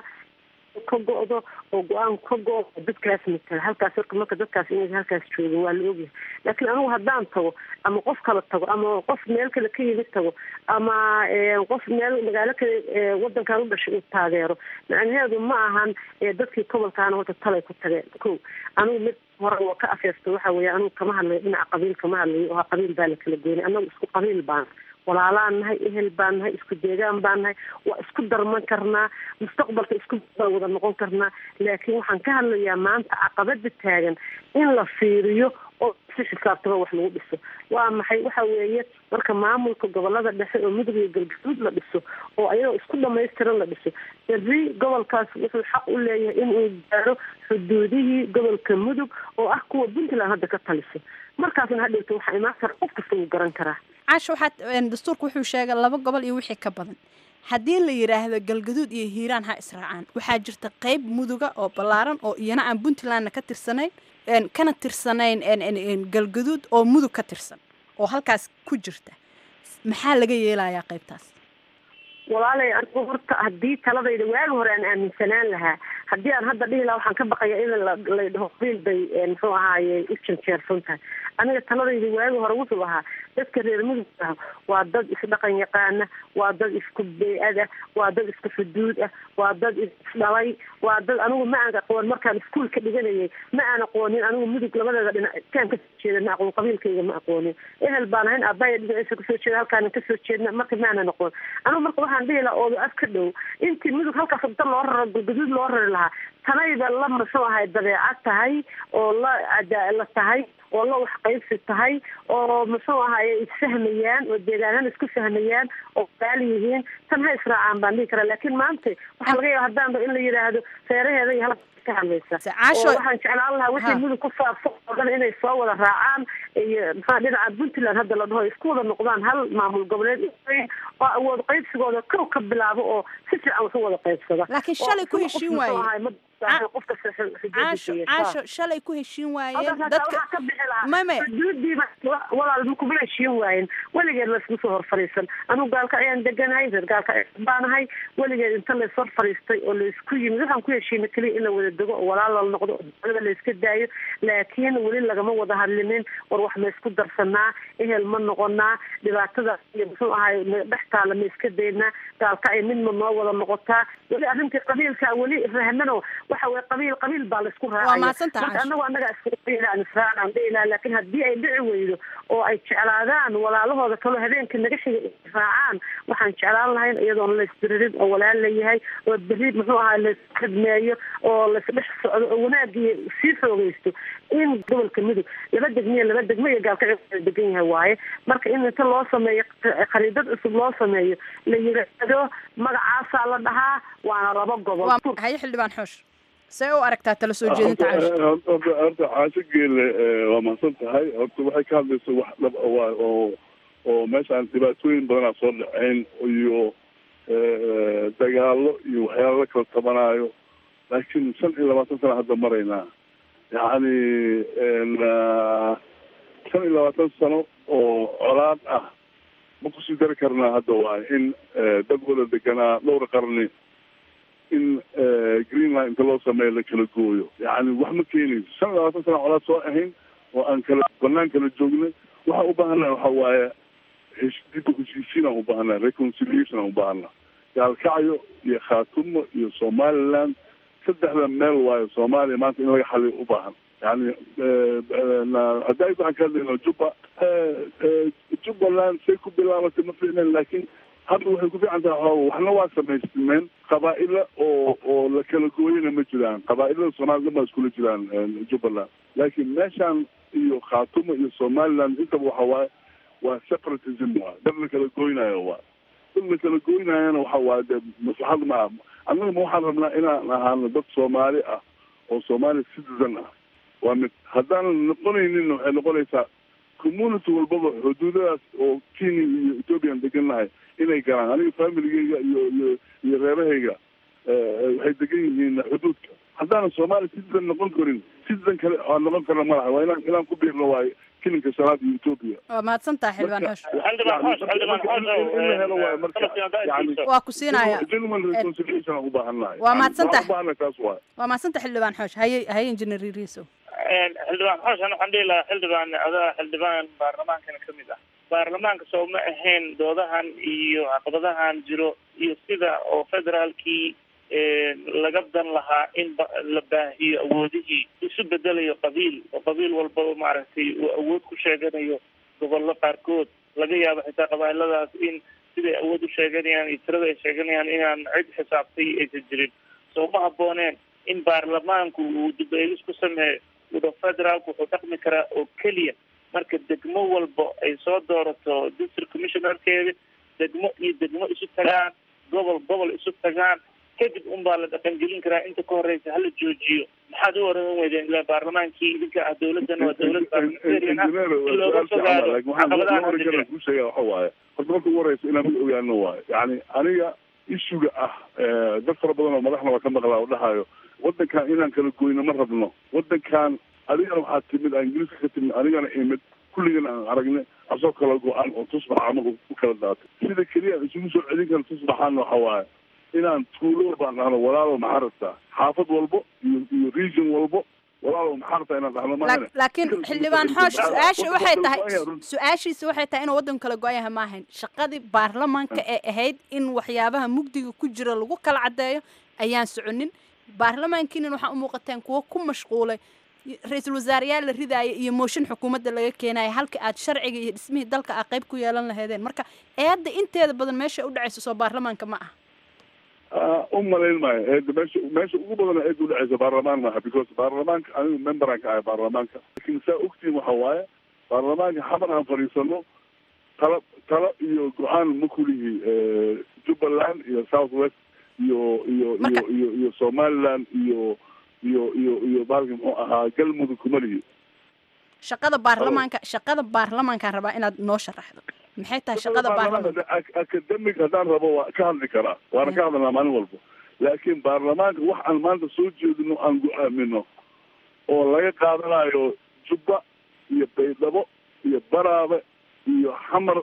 ka go-do oo go-aan ka go- dadkaas matala halkaas marka marka dadkaas inay halkaas joogin waa la ogyahay laakiin anigu haddaan tago ama qof kala tago ama qof meel kale ka yimid tago ama qof meel magaalo kale wadankan u dhashay uu taageero macnaheedu ma ahan dadkii gobolkaana horta talay ku tageen ko anigu mid hore waa ka afeesto waxa weeye anigu kama hadlayo dhinaca qabiil kama hadlayo oo qabiil baa la kala goynay anagu isku qabiil baan walaalaan nahay ehel baan nahay isku deegaan baan nahay waa isku darman karnaa mustaqbalka isku baan wada noqon karnaa laakiin waxaan ka hadlayaa maanta caqabada taagan in la fiiriyo oo si xisaabtama wax lagu dhiso waa maxay waxa weeye marka maamulka gobolada dhexe oo mudug iyo galgaduud la dhiso oo ayadoo isku dhamaystiran la dhiso berri gobolkaas wuxuu xaq u leeyahay inuu gaaro xuduudihii gobolka mudug oo ah kuwa puntland hadda ka taliso markaasna hadhowta waxaa imaan kara qof kasta wuu garan karaa caasha waxaad dastuurka wuxuu sheegay laba gobol iyo wixii ka badan haddii la yidhaahdo galgaduud iyo hiiraan ha israacaan waxaa jirta qeyb muduga oo ballaaran oo iyana aan puntlandna ka tirsanayn kana tirsanayn galgaduud oo mudug ka tirsan oo halkaas ku jirta maxaa laga yeelayaa qeybtaas walaalay anigu horta haddii taladayda waagi hore aan aaminsanaan lahaa haddii aan hadda dhihi lahaa waxaan ka baqaya in la dhaho qabiil bay muxuu ahaaye u janjeersan tahay aniga taladayda waagi hore wuxuu ahaa dadka reer mudug ah waa dad isdhaqan yaqaana waa dad isku bey-ad ah waa dad isku xuduud ah waa dad isdhalay waa dad anigu ma aan aqoon markaan iskuol ka dhiganayay ma aan aqoonin anigu mudug labadeeda dhinac kaan kasoo jeeda ma aqoon qabiilkayga ma aqoonin ehel baan ahayn aabaya dhinaciisa kasoo jeeda halkaana kasoo jeedna marka ma aanan aqoon anigu marka waxaan dhihi lahaa ooda af ka dhow intii mudug halkaas da loo raro galgaduud loo rari lahaa tanayba la muxuu ahay dabeecad tahay oo la la tahay oo la wax qaybsi tahay oo muxuu ahaye isfahmayaan oo deegaanana isku fahmayaan oo qaali yihiin tan ha israacaan baan dhihi karaa laakiin maanta waxaa laga yaaba haddaanba in la yidhaahdo feeraheeda iyo halka ka hadlaysa oo waxaan jeclaan lahaa wixii mudug ku saabsan oo dhan inay soo wada raacaan iyo maxaa dhinaca puntland hadda la dhaho isku wada noqdaan hal maamul goboleed oo awood qaybsigooda kow ka bilaabo oo si fiican wax u wada qaybsada laakiin shalay ku heshiin waaye caasho caasho shalay ku heshiin waayeen dadka mame xuduudiiba walaal ma kuma heshiin waayen weligeed laysma soo hor fadhiisan anigu gaalka ayaan deganahay reer gaalka baanahay weligeed inta lays hor fadhiistay oo laysku yimid waxaan ku heshiina keliya in la wada dego oo walaal la noqdo oo dowlada layska daayo laakiin weli lagama wada hadlinin war wax ma isku darsanaa ehel ma noqonaa dhibaatada iyo muxuu ahay dhex taala ma iska daynaa gaalka ay midma noo wada noqotaa weli arrintii qabiilka weli rahmano waxa weye qabiil qabiil baa laisku raacaya marka anagu annaga isku qabiil aan israacan aan dhihi lahaa laakiin haddii ay dhici weydo oo ay jeclaadaan walaalahooda kaloo habeenka naga xiga raacaan waxaan jeclaan lahayn iyadoon laysdiririn oo walaal layahay oo beri muxuu ahaa laiskhidmeeyo oo laisdhex socdo oo wanaagii sii xoogeysto in gobolka mudug laba degmiya laba degmo iyo gaalkacyo degan yahay waaye marka in inta loo sameeyo khariidad cusub loo sameeyo la yiraahdo magacaasaa la dhahaa waana laba gobol waa haye xildhibaan xoosh see u aragtaa tala soo jeedinta caasha horta horta caasho geele waa mahadsan tahay horta waxay ka hadlaysa wax dhab ah waay oo oo meeshaan dhibaatooyin badanaa soo dhaceen iyo dagaalo iyo waxyaala la kala tabanaayo laakiin shan iyo labaatan sana hadda maraynaa yacni shan iyo labaatan sano oo colaad ah ma kusii dari karnaa hadda waay in dad wada deganaa dhowr qarni in greenland inta loo sameeyo la kala gooyo yani wax ma keenayso shan iyo labaatan sana colaad soo ahayn oo aan kala banaan kala joognay waxaan u baahannaha waxa waaye heshiida heshiisiin aan u baahannaha reconciliation aan u baahannaha gaalkacyo iyo khaatumo iyo somaliland saddexda meel waayo soomaaliya maanta in laga xaliyo u baahan yani hadda waxaan ka hadlayna juba jubbaland say ku bilaabatay ma fiicneen laakiin hadda waxay ku fiican tahay xooga waxna waa samaysmeen qabaa'ila oo oo la kala gooyana ma jiraan qabaa'ilada soomaliya dhan baa iskula jiraan jubbaland laakiin meeshaan iyo khaatumo iyo somaliland intaba waxa waaye waa separatism waay dad la kala gooynayo waa dad la kala gooynayana waxa waaye dee maslaxad ma ah annaga ma waxaan rabnaa inaan ahaano dad soomaali ah oo soomaali citizen ah waa mid haddaanan noqonaynin waxay noqonaysaa community walbaba xuduudadaas oo kenya iyo ethoopian degan nahay inay galaan aniga familigeyga iyo iyo iyo reerahayga waxay degan yihiin xuduudka haddaanan soomaali citizen noqon karin citizen kale aan noqon karna ma laha waa inaan inaan ku biirno waayo kilinka shanaad iyo ethoopia waa mahadsan tahay xildhibaan xoosh xildhibaan xoosh xildhibaan xoosh waa ku siinaya genuine reconciliation aan u baahannahay Waa mahadsantahay. u baahannahay taas waay waa mahadsan tahay xildhibaan xoosh haye haye injineer riiso xildhibaan xoosh ana waxaan dhihi lahaa xildhibaan adaa xildhibaan baarlamaankana ka mid ah baarlamaanka soo ma ahayn doodahan iyo caqabadahan jiro iyo sida oo federaalkii laga dan lahaa in ba- la baahiyo awoodihii isu bedelayo qabiil oo qabiil walbaba maaragtay uu awood ku sheeganayo gobollo qaarkood laga yaabo xitaa qabailadaas in siday awood u sheeganayaan iyo tirada ay sheeganayaan inaan cid xisaabtay aysan jirin soo ma habbooneen in baarlamaanku uu dib-eegis ku sameeyo wada federaalku wuxuu dhaqmi karaa oo keliya marka degmo walba ay soo doorato district commissionerkeeda degmo iyo degmo isu tagaan gobol gobol isu tagaan kadib unbaa la dhaqangelin karaa inta ka horeysa hala joojiyo maxaad u oran weydeen ila baarlamaankii idinka ah dowladana waa dowlad parliamentarian ah in looga fogaado caqabadaha hadda jira ku sheega waxa waaye horta marka ugu horeysa inaan mid ogaano waayo yani aniga issuga ah dad fara badan oo madaxna waa ka maqlaa oo dhahayo wadankan inaan kala goyno ma rabno wadankan adigana waxaa timid aan ingiriiska ka timid anigana imid kulligana aan aragne asoo kala go-an oo tusbax camal u kala daatay sida keliya aan isugu soo celin kara tusbaxaana waxa waaye inaan tuulo walbaan dhahno walaalow maxaa rabtaa xaafad walbo iyo iyo region walbo walaalow maxaa rabtaa inaan dhahno maahane laakiin xildhibaan xoosh su-aasha waxay tahay su-aashiisa waxay tahay inuu waddanku kala go-an yahay ma ahayn shaqadii baarlamaanka ee ahayd in waxyaabaha mugdiga ku jira lagu kala caddeeyo ayaan soconin baarlamaankiinan waxaa u muuqateen kuwo ku mashquulay ra-iisul wasaareyaal la ridaaya iyo mooshin xukuumadda laga keenaya halka aad sharciga iyo dhismihii dalka a qayb ku yeelan lahaydeen marka eedda inteeda badan meesha u dhacaysa soo baarlamaanka ma aha u malayn maayo eeda meesha meesha ugu badan eeda udhaceysa baarlamaan maaha because baarlamaanka anigu memberaan ka ahay baarlamaanka lakin saa ogtiin waxa waaye baarlamaanka xamar aan fadhiisano talo talo iyo go-aan ma kulihi jubbaland iyo south west iyo iyo iyo iyo iyo somaliland iyo iyo iyo iyo baalki muxuu ahaa galmudug kuma lihi shaqada baarlamaanka shaqada baarlamaankaan rabaa inaad noo sharaxdo maxay tahay shaqada baarlamaanka academic haddaan rabo waa ka hadli karaa waana ka hadlanaa maalin walba laakiin baarlamaanka wax aan maanta soo jeedino aan go-aamino oo laga qaadanayo jubba iyo baydhabo iyo baraabe iyo xamar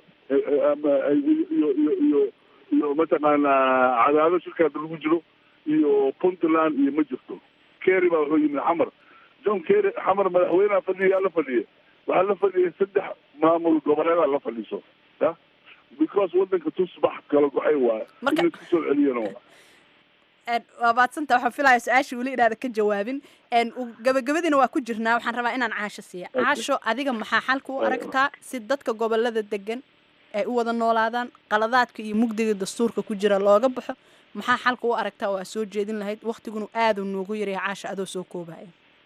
iyo iyo iyo iyo mataqaanaa cadaado shirkaada lagu jiro iyo puntland iyo ma jirto kerry baa wuxuu yimid xamar john kerry xamar madaxweyneha fadhiya la fadhiya waxaa la fadhiyay saddex maamul goboleedaa la fadhiiso ya because wadanka tusbax kala go-ay waaye in isku soo celiyana waa waa maadsanta waxaan filaya su-aasha weli inaada ka jawaabin gabagabadiina waa ku jirnaa waxaan rabaa inaan caasho siiya caasho adiga maxaa xalka u aragtaa si dadka gobolada degan ay u wada noolaadaan qaladaadka iyo mugdiga dastuurka ku jira looga baxo maxaa xalka u aragtaa oo aad soo jeedin lahayd waktiguna aada noogu yaryahay caasha adoo soo koobaya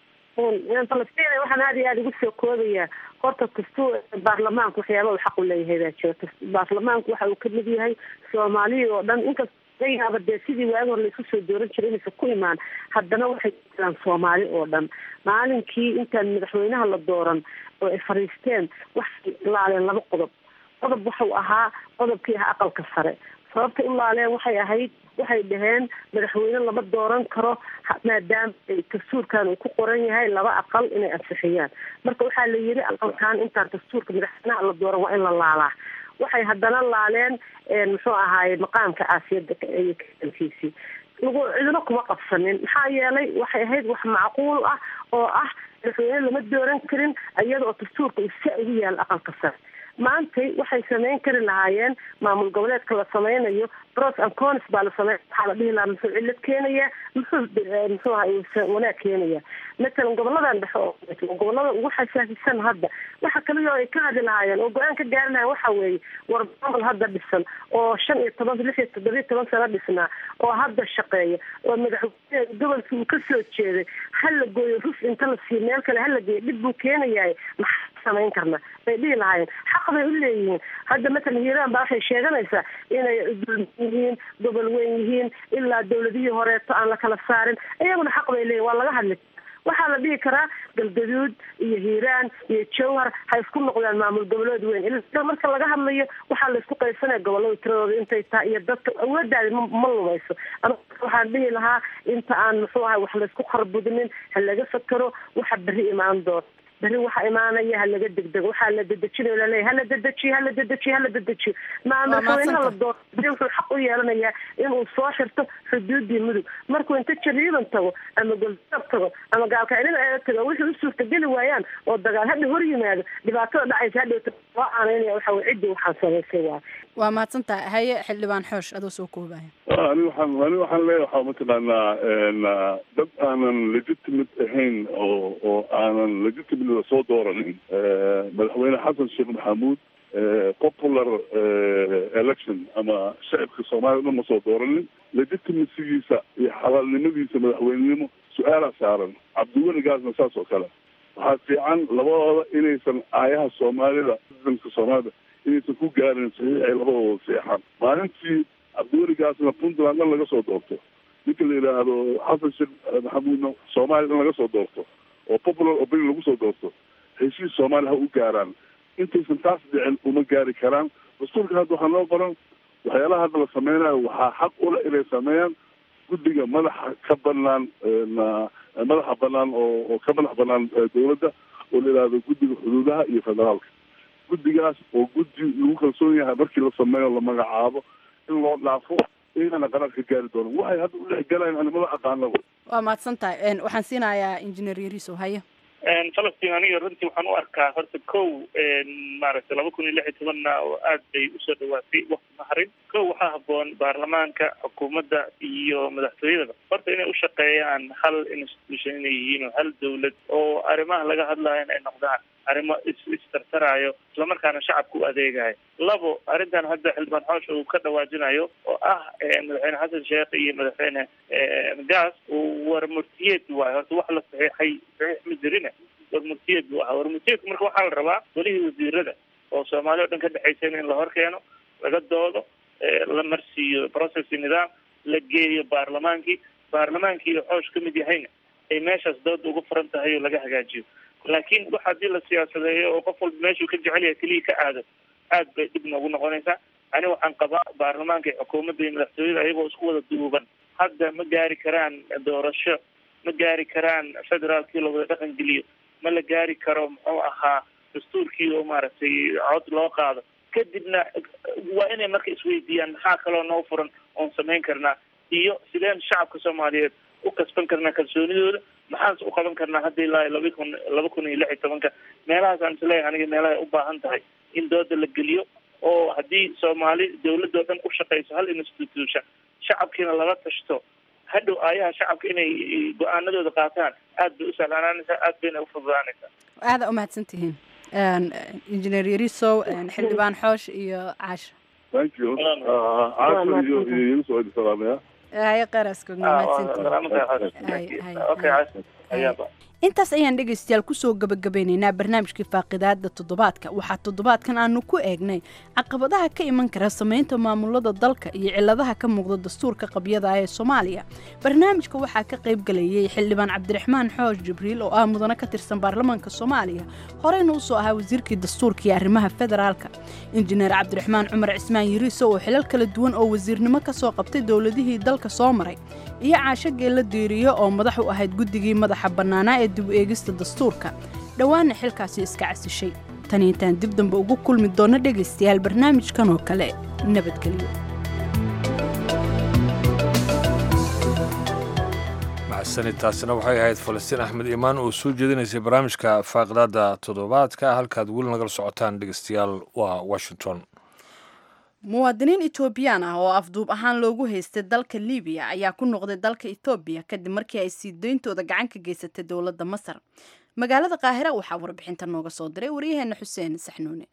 falastiin waxaan aada iyo aada ugu soo koobayaa horta dastuur baarlamaanku waxyaaba uu xaq u leeyahay baa jira baarlamaanku waxa uu kamid yahay soomaaliya oo dhan inkasta laga yaaba dee sidii waagi hore laisku soo dooran jiray inaysan ku imaan haddana waxay jiraan soomaali oo dhan maalinkii intaan madaxweynaha la dooran oo ay fadhiisteen waxay laaleen laba qodob qodob waxau ahaa qodobkii ahaa aqalka sare sababtay u laaleen waxay ahayd waxay dhaheen madaxweyne lama dooran karo maadaama dastuurkan uu ku qoran yahay laba aqal inay ansixiyaan marka waxaa la yiri aqalkan intaan dastuurka madaxweynaha la dooran waa in la laalaa waxay haddana laaleen muxuu ahaaye maqaamka caasiyada iyo kaankiisii lagu cidino kuma qabsanin maxaa yeelay waxay ahayd wax macquul ah oo ah madaxweyne lama dooran karin iyada oo dastuurka uu sa ugu yaalo aqalka sare maantay waxay samayn kari lahaayeen maamul goboleedka la sameynayo bros and cons baa la samey waxaa la dhihi lahaa muxuu cilad keenaya muxuu muxuu aha wanaag keenaya matalan goboladan dhexe oo gobolada ugu xasaasisan hadda waxa kaliya oo ay ka hadli lahaayeen oo go-aan ka gaari lahayen waxa weeye war maamul hadda dhisan oo shan iyo toban lix iyo toddobiyo toban sano dhisnaa oo hadda shaqeeya oo madaxweyne gobolkii uu kasoo jeeday hala gooyo ruf inta la siiyo meel kale hala geeyo dhib buu keenayahay maxaa samayn karna bay dhihi lahaayeen xaq bay u leeyihiin hadda matalan hiiraan baa waxay sheeganaysaa inay yihiin gobol weyn yihiin ilaa dawladihii horeeto aan la kala saarin iyaguna xaq bay leeyihin waa laga hadli waxaa la dhihi karaa galgaduud iyo hiiraan iyo jowhar ha isku noqdaan maamul goboleed weyn ila marka laga hadlayo waxaa la isku qaysanaya gobolada tiradooda intay tahay iyo dadka awoodaadi ma lumayso ama waxaan dhihi lahaa inta aan muxuu ahay wax laysku kharbudinin ha laga fakero waxa berri imaan doona berri waxa imaanaya ha laga degdego waxaa la dedejinayo laleeyahy hala dedejiyo hala dedejiyo hala dedejiyo maa madaxweynaha la dooro berri wuxuu xaq u yeelanayaa inuu soo xirto xuduudii mudug markuu inta jariiban tago ama goldaab tago ama gaalkacnida eega tago wixii u suurtageli waayaan oo dagaal hadha hor yimaado dhibaatada dhacaysa hadhowta loo aanaynaya waxa weye ciddii waxaan samaysay waay waa mahadsantaha haye xildhibaan xoosh adoo soo koobaya ani waxaan ani waxaan leeyahay waxaa mataqaanaa dad aanan legitimate ahayn oo oo aanan legitimate soo dooranin madaxweyne xasan sheekh maxamuud popular election ama shacibka soomaliya dhan ma soo dooranin legitimacygiisa iyo xalaalnimadiisa madaxweynenimo su-aalaa saaran cabdiweligaasna saas oo kale waxaa fiican labadooda inaysan aayaha soomaalida ciidanka soomaalida inaysan ku gaarin saxiix ay labadooda seexaan maalintii cabdiweligaasna puntland dhan laga soo doorto ninka la yidhaahdo xasan sheekh maxamuudna soomaaliya dhan laga soo doorto oo popular opinion lagu soo doorto heshiis soomaaliya ha u gaaraan intaysan taas dhicin uma gaari karaan dastuurka hadda waxaa noo qoran waxyaalaha hadda la sameynayo waxaa xaq ule inay sameeyaan guddiga madaxa ka banaan madaxa banaan oo oo ka madax banaan dawladda oo la yidhaahdo guddiga xuduudaha iyo federaalka guddigaas oo guddi lagu kalsoon yahay markii la sameeyo la magacaabo in loo dhaafo iyagana qaraar ka gaari doono waxay hadda u dhex galayaan animada aqaanaba waa mahadsan tahay waxaan siinayaa injineer yariso haye falastiin aniga runtii waxaan u arkaa horta kow maaragtay laba kun iyo lix iyo tobanna oo aad bay usoo dhawaatay wakti maharin kow waxaa haboon baarlamaanka xukuumadda iyo madaxtooyadaba horta inay u shaqeeyaan hal institution inay yihiin oo hal dawlad oo arrimaha laga hadlayo in ay noqdaan arrimo is istartaraayo islamarkaana shacabka u adeegayo labo arrintan hadda xildhibaan xoosh uu ka dhawaajinayo oo ah madaxweyne xasan sheekh iyo madaxweyne gaas war murtiyeed waayo horta wax la saxiixay saxiix ma jirine war murtiyeed buu ahaa war murtiyeedku marka waxaa la rabaa welihii wasiirada oo soomaaliya o dhan ka dhexaysayna in la hor keeno laga doodo la marsiiyo processi nidaam la geeyo baarlamaankii baarlamaankii iyo xoosh ka mid yahayna ay meeshaas dooda ugu furan tahay oo laga hagaajiyo laakiin wax haddii la siyaasadeeyo oo qof walba meeshuu ka jecel yahay keliya ka aado aad bay dhib noogu noqonaysaa ani waxaan qabaa baarlamaanka iyo xukuumadda iyo madaxtooyada ayagoo isku wada duuban hadda ma gaari karaan doorasho ma gaari karaan federaalkii la wada dhaqan geliyo ma la gaari karo muxuu ahaa dastuurkii oo maaragtay cod loo qaado kadibna waa inay marka isweydiiyaan maxaa kaloo noo furan oon samayn karnaa iyo sideen shacabka soomaaliyeed u kasban karnaa kalsoonidooda maxaanse u qaban karnaa hadda ilaa laba kun laba kun iyo lix iyo tobanka meelahaasaan isleeyahay aniga meelahay u baahan tahay in dooda la geliyo oo haddii soomaali dawladoo dhan u shaqeyso hal institution shacabkiina lala tashto hadhow aayaha shacabka inay go-aanadooda qaataan aad bay u sahlaanaanaysaa aad bayna u fududaanaysaa aada umahadsan tihiin injineer yarisow xildhibaan xoosh iyo caasha thank you caasha iyo iyo yusuf aydi salaamaya haye qaraskog intaas ayaan dhegaystayaal kusoo gabagabeynaynaa barnaamijkii faaqidaada toddobaadka waxaa toddobaadkan aanu ku eegnay caqabadaha ka iman kara samaynta maamulada dalka iyo ciladaha ka muuqda dastuurka qabyada ee soomaaliya barnaamijka waxaa ka qayb galayay xildhibaan cabdiraxmaan xoosh jibriil oo ah mudane ka tirsan baarlamaanka soomaaliya horeyna usoo ahaa wasiirkii dastuurka iyo arrimaha federaalka injineer cabdiraxmaan cumar cismaan yiriiso oo xilal kala duwan oo wasiirnimo ka soo qabtay dowladihii dalka soo maray iyo caasho geella diiriyo oo madax u ahayd guddigii madaxa bannaanaa ee dib u eegista dastuurka dhowaanna xilkaasi iska casishay tan intaan dib dambe ugu kulmi doonno dhegaystayaal barnaamijkan oo kale nabadgelyo mahadsanid taasina waxay ahayd falastiin axmed iimaan oo soo jeedinaysay barnaamijka faaqidaada toddobaadka halkaad weli nagala socotaan dhegaystayaal waa washington muwaadiniin etoobiyaan ah oo afduub ahaan loogu haystay dalka libiya ayaa ku noqday dalka ethoobiya kadib markii ay sii deyntooda gacan ka geysatay dowladda masar magaalada qaahira waxaa warbixinta nooga soo diray waryaheena xuseen saxnuune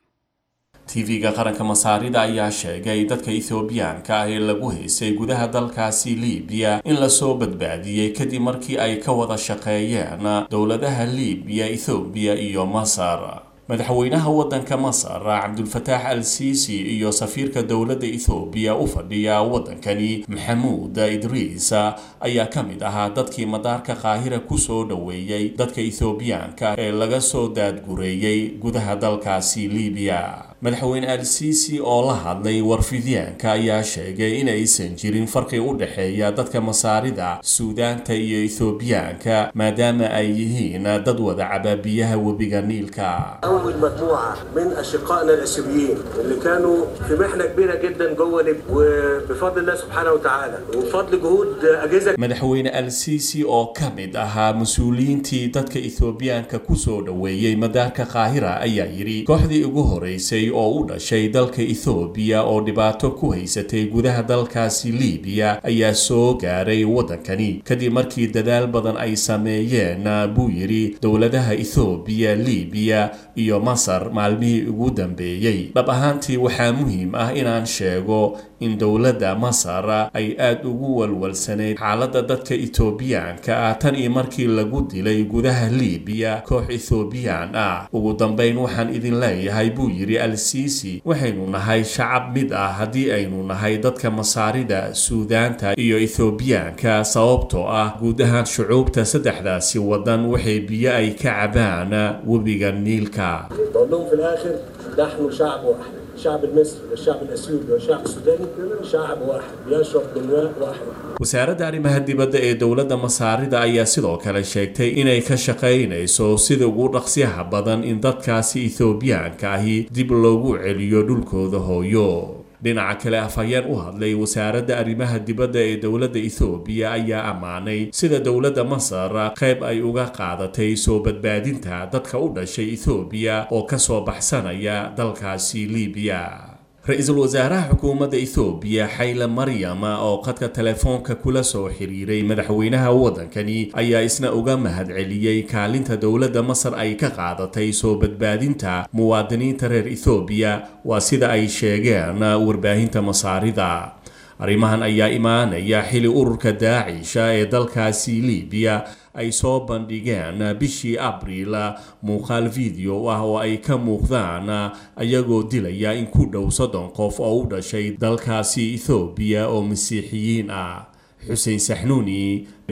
tv-ga qaranka masaarida ayaa sheegay dadka ethoobiyaanka ah ee lagu haysay gudaha dalkaasi libiya in lasoo badbaadiyey kadib markii ay ka wada shaqeeyeen dowladaha libiya ethoobiya iyo masar madaxweynaha waddanka masar cabdulfataax al siisi iyo safiirka dowladda ethoobiya u fadhiya waddankani maxamuud idriis ayaa ka mid ahaa dadkii madaarka qaahira kusoo dhoweeyey dadka ethoobiyaanka ee laga soo daadgureeyey gudaha dalkaasi libiya madaxweyne al siisi oo la hadlay warfidyaanka ayaa sheegay inaysan jirin farqi u dhexeeya dadka masaarida suudaanta iyo ethoobiyaanka maadaama ay yihiin dad wada caba biyaha webiga niilka أول مجموعة من أشقائنا الأسيويين اللي كانوا في محنة كبيرة جدا جوه ليبيا وبفضل الله سبحانه وتعالى وبفضل جهود أجهزة madaxweyne al siisi oo ka mid ahaa mas-uuliyiintii dadka ethoobiyaanka kusoo dhoweeyey madaarka qaahira ayaa yidhi kooxdii ugu horeysay oo u dhashay dalka ethoobiya oo dhibaato ku haysatay gudaha dalkaasi libiya ayaa soo gaaray waddankani kadib markii dadaal badan ay sameeyeen buu yidhi dowladaha ethoobiya libiya iyo masar maalmihii ugu dambeeyey dhab ahaantii waxaa muhiim ah inaan sheego in dowladda masar ay aad ugu walwalsanayd xaaladda dadka etoobiyaanka ah tan iyo markii lagu dilay gudaha libiya koox ethoobiyan ah ugu dambayn waxaan idin leeyahay buu yidhi al siisi waxaynu nahay shacab mid ah haddii aynu nahay dadka masaarida suudaanta iyo ethoobiyaanka sababtoo ah guud ahaan shucuubta saddexdaasi waddan waxay biyo ay ka cabaan webiga niilka بقول لهم في الآخر نحن شعب واحد الشعب المصري والشعب الأثيوبي والشعب السوداني شعب واحد يشرب من ماء واحد wasaaradda arrimaha dibadda ee dowladda masaarida ayaa sidoo kale sheegtay inay ka shaqaynayso sida ugu dhaqsiyaha badan in dadkaasi ethoobiyaanka ahi dib loogu celiyo dhulkooda hooyo dhinaca kale afhayeen u hadlay wasaaradda arrimaha dibadda ee dowladda ethoobiya ayaa ammaanay sida dowladda masar qayb ay uga qaadatay soo badbaadinta dadka u dhashay ethoobiya oo ka soo baxsanaya dalkaasi libiya ra-iisul wasaaraha xukuumadda ethoobiya xayle maryam oo qadka telefoonka kula soo xiriiray madaxweynaha waddankani ayaa isna uga mahadceliyey kaalinta dowladda masar ay ka qaadatay soo badbaadinta muwaadiniinta reer ethoobiya waa sida ay sheegeen warbaahinta masaarida arrimahan ayaa imaanaya xili ururka daacisha ee dalkaasi libiya ay soo bandhigeen bishii abriil muuqaal video ah oo ay ka muuqdaan ayagoo dilaya in ku dhow soddon qof oo u dhashay dalkaasi ethoobiya oo masiixiyiin ah xuseen saxnuuni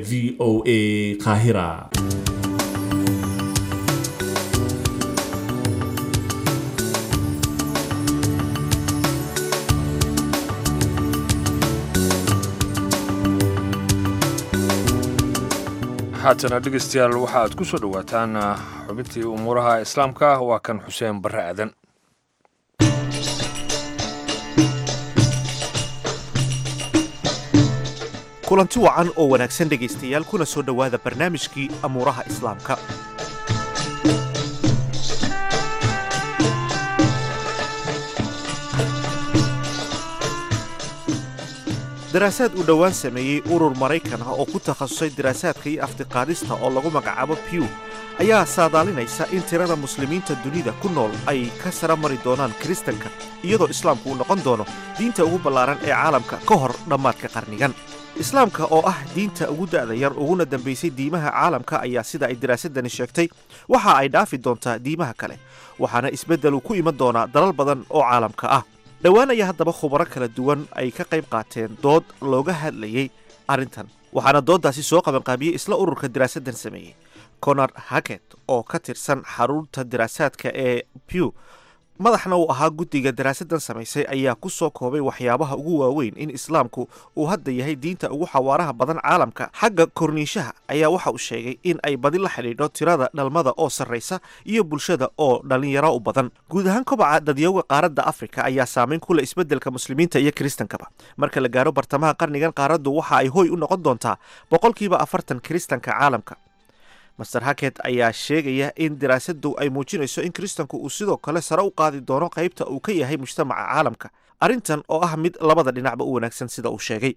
v o a qaahira haatana dhegeystayaal waxa aad ku soo dhowaataan xubintii umuuraha islaamka waa kan xuseen barre aadan kulanti wacan oo wanaagsan dhegaystayaal kuna soo dhowaada barnaamijkii amuuraha islaamka daraasaad uu dhowaan sameeyey urur maraykan ah oo ku takhasusay daraasaadka iyo aftiqaadista oo lagu magacaabo pew ayaa saadaalinaysa in tirada muslimiinta dunida ku nool ay ka sara mari doonaan kiristanka iyadoo islaamku uu noqon doono diinta ugu ballaaran ee caalamka ka hor dhammaadka qarnigan islaamka oo ah diinta ugu da'da yar uguna dambaysay diimaha caalamka ayaa sida ay daraasadani sheegtay waxa ay dhaafi doontaa diimaha kale waxaana isbeddelu ku iman doonaa dalal badan oo caalamka ah dhowaan ayaa haddaba khubaro kala duwan ay ka qayb qaateen dood looga hadlayey arrintan waxaana dooddaasi soo qabanqaabiyey isla ururka daraasaddan sameeyey conor hacket oo ka tirsan xarunta daraasaadka ee pew madaxna uu ahaa guddiga daraasaddan samaysay ayaa ku soo koobay waxyaabaha ugu waaweyn in islaamku uu hadda yahay diinta ugu xawaaraha badan caalamka xagga korniishaha ayaa waxa uu sheegay in ay badi la xidhiidho tirada dhalmada oo sarraysa iyo bulshada oo dhallinyaro u badan guud ahaan kobaca dadyowga qaaradda afrika ayaa saamayn ku leh isbeddelka muslimiinta iyo kiristankaba marka la gaaro bartamaha qarnigan qaaraddu waxa ay hoy u noqon doontaa boqolkiiba afartan kiristanka caalamka master haket ayaa sheegaya in daraasaddu ay muujinayso in kiristanku uu sidoo kale sare u qaadi doono qaybta uu ka yahay mujtamaca caalamka arrintan oo ah mid labada dhinacba u wanaagsan sida uu sheegay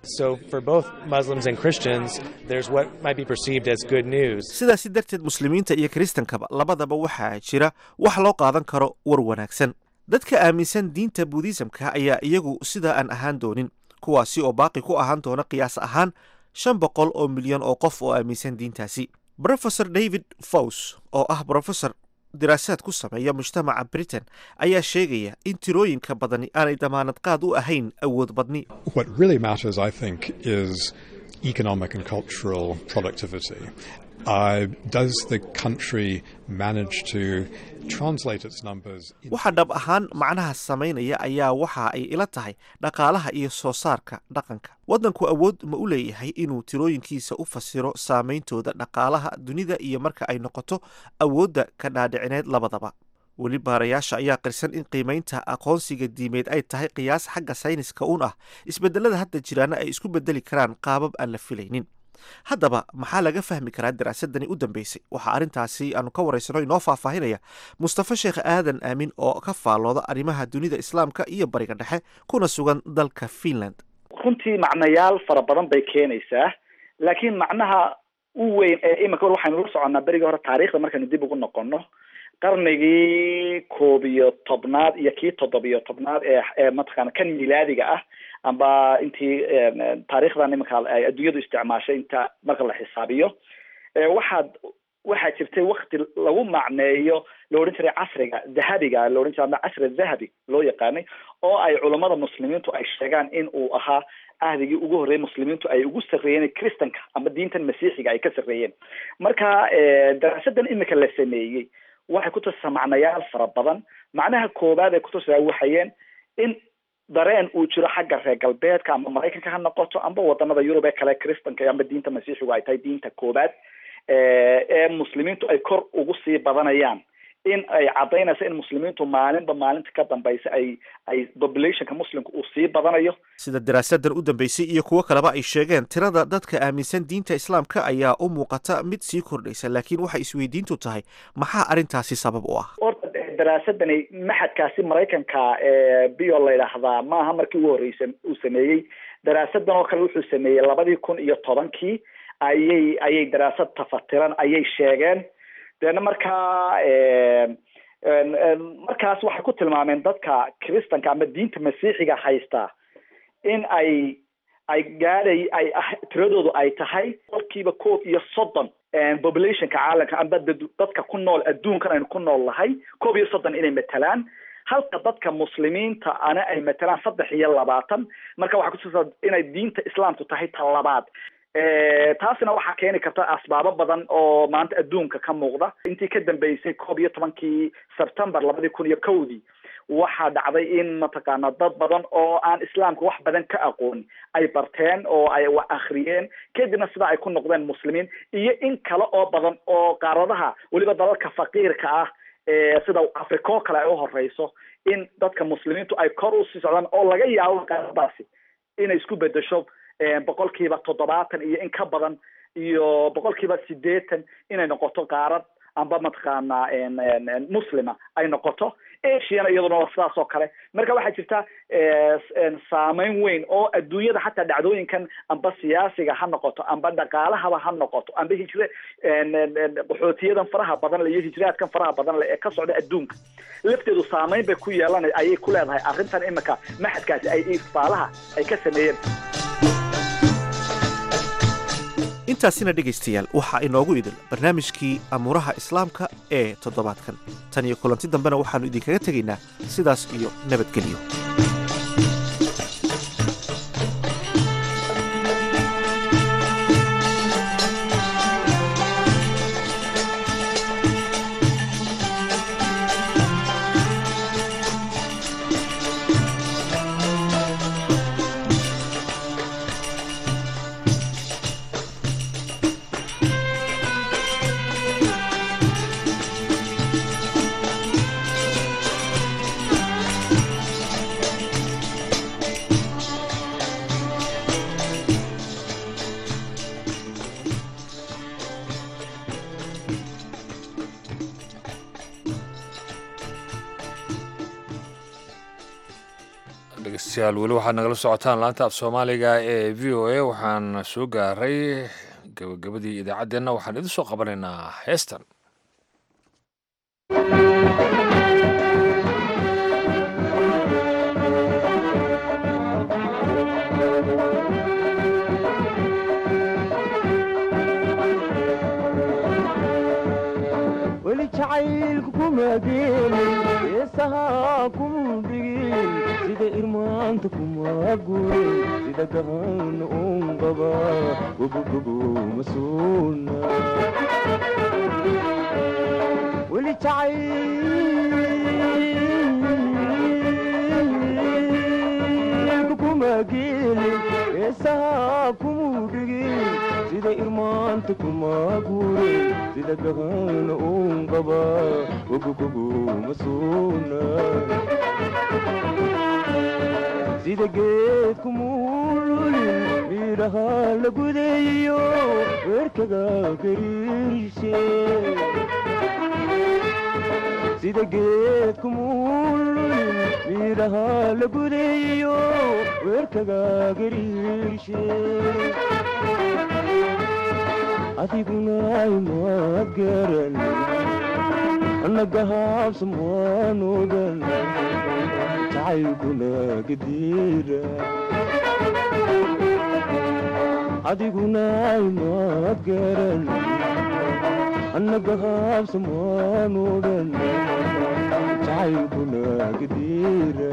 sidaasi darteed muslimiinta iyo kiristankaba labadaba waxaa jira wax loo qaadan karo war wanaagsan dadka aaminsan diinta buudhisamka ayaa iyagu sidaa aan ahaan doonin kuwaasi oo baaqi ku ahaan doona qiyaas ahaan shan boqol oo milyan oo qof oo aaminsan diintaasi brofesor david faws oo ah brofesor daraasaad ku sameeya mujtamaca britain ayaa sheegaya in tirooyinka badani aanay damaanad qaad u ahayn awood badni economic and cultural productivity. Uh, does the country manage to translate its numbers? waxa dhab ahaan macnaha samaynaya ayaa waxa ay ila tahay dhaqaalaha iyo soo saarka dhaqanka waddanku awood ma u leeyahay inuu tirooyinkiisa u fasiro saameyntooda dhaqaalaha dunida iyo marka ay noqoto awoodda ka dhaadhicineed labadaba weli baarayaasha ayaa qirsan in qiimaynta aqoonsiga diimeed ay tahay qiyaas xagga sayniska uun ah isbedelada hadda jiraana ay isku bedeli karaan qaabab aan la filaynin haddaba maxaa laga fahmi karaa daraasadani u dambeysay waxaa arrintaasi aanu ka waraysano inoo faahfaahinaya mustafa sheekh aadan aamin oo ka faallooda arrimaha dunida islaamka iyo bariga dhexe kuna sugan dalka finland runtii macnayaal fara badan bay keenaysaa laakiin macnaha u weyn ee iminka waxaynu la soconnaa berigii hore taariikhda markaynu dib ugu noqono qarnigii koob iyo tobnaad iyo kii toddobiyo tobnaad ee ee mataqaana kan milaadiga ah amba intii taariikhdan iminka ay adduunyadu isticmaashay inta marka la xisaabiyo waxaad waxaa jirtay wakti lagu macneeyo la odhan jiray casriga dahabiga la odhan jiray ama casri dahabi loo yaqaanay oo ay culammada muslimiintu ay sheegaan in uu ahaa ahdigii ugu horreeyay muslimiintu ay ugu sarreeyeen christanka ama diintan masiixiga ay ka sarreeyeen marka daraasadan imika la sameeyey waxay ku tusaa macnayaal fara badan macnaha koowaad ay kutusaa waxayeen in dareen uu jiro xagga reer galbeedka ama maraykanka ha noqoto amba wadanada yurub ee kale christanka amba diinta masiixigu ay tahay diinta koowaad ee muslimiintu ay kor ugu sii badanayaan in ay caddaynayso in muslimiintu maalinba maalinta ka dambaysa ay ay populationka muslimka uu sii badanayo sida daraasadan u dambeysay iyo kuwo kaleba ay sheegeen tirada dadka aaminsan diinta islaamka ayaa u muuqata mid sii kordhaysa laakiin waxay isweydiintu tahay maxaa arrintaasi sabab u ah horta daraasadani maxadkaasi maraykanka ee bio la yidhaahdaa maaha markii ugu horreysay uu sameeyey daraasadan oo kale wuxuu sameeyey labadii kun iyo tobankii ayay ayay daraasad tafatiran ayay sheegeen deena markaa markaas waxay ku tilmaameen dadka christanka ama diinta masiixiga haystaa in ay ay gaadhay ay tiradoodu ay tahay qolkiiba koob iyo soddon populationka caalamka amba dadka ku nool adduunkan aynu ku nool lahay koob iyo soddon inay matalaan halka dadka muslimiinta ana ay matalaan saddex iyo labaatan marka waxaa kutusaa inay diinta islaamku tahay ta labaad taasina waxaa keeni karta asbaabo badan oo maanta adduunka ka muuqda intii ka dambeysay koob iyo tobankii september labadii kun iyo kowdii waxaa dhacday in mataqaana dad badan oo aan islaamka wax badan ka aqoon ay barteen oo ay wax akhriyeen kadibna sida ay ku noqdeen muslimiin iyo in kale oo badan oo qaaradaha weliba dalalka faqiirka ah sida africa oo kale ay u horeyso in dadka muslimiintu ay kor usii socdaan oo laga yaabo qaaradaasi inay isku bedesho boqolkiiba toddobaatan iyo in ka badan iyo boqolkiiba sideetan inay noqoto qaarad amba mataqaanaa muslima ay noqoto asiana iyaduna waa sidaas oo kale marka waxaa jirta saameyn weyn oo adduunyada xataa dhacdooyinkan amba siyaasiga ha noqoto amba dhaqaalahaba ha noqoto amba hijre qaxootiyadan faraha badan le iyo hijraadkan faraha badan le ee ka socda adduunka lafteedu saameyn bay ku yeelanay ayay ku leedahay arrintan imika maxadkaasi ay ifaalaha ay ka sameeyeen intaasina dhegaystayaal waxaa inoogu idil barnaamijkii amuuraha islaamka ee toddobaadkan tan iyo kulanti dambena waxaannu idinkaga tegaynaa sidaas iyo nabadgelyo dhegeystayaal weli waxaad nagala socotaan laanta af soomaaliga ee v o a waxaan soo gaaray gabagabadii idaacaddeenna waxaan idin soo qabanaynaa heestan weli jacaylku kuma geelin heesahaa kuma dhigin sida irmaanta kuma gurin sida gahan un qaba gobogobo masuuna weli jacaylku kuma geelin heesahaa kuma dhigin sida irmaanta kuma gurin sida gahan un qaba gobogobo masuuna sida geed kumuululin midhaha la gudeeyo weerkaga gariirshe sida geed kumuululin midhaha la gudeeyo weerkaga gariirshe adiguna imaad garan annagahaabsam waan ogan jacaylkuna gadiira adiguna imaad garan annagahaabsam waan ogan jacaylkuna gadiira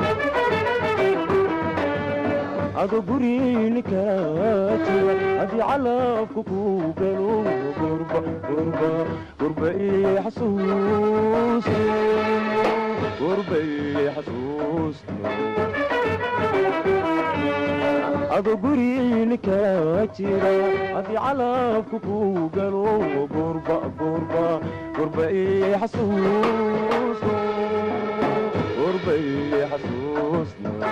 ado gurinika jira haddii calabka ku galo gurba gurba gurba ii xasuus gurba ii xasuus ado gurinika jira haddii calabka ku galo gurba gurba gurba ii xasuus gurba ii xasuus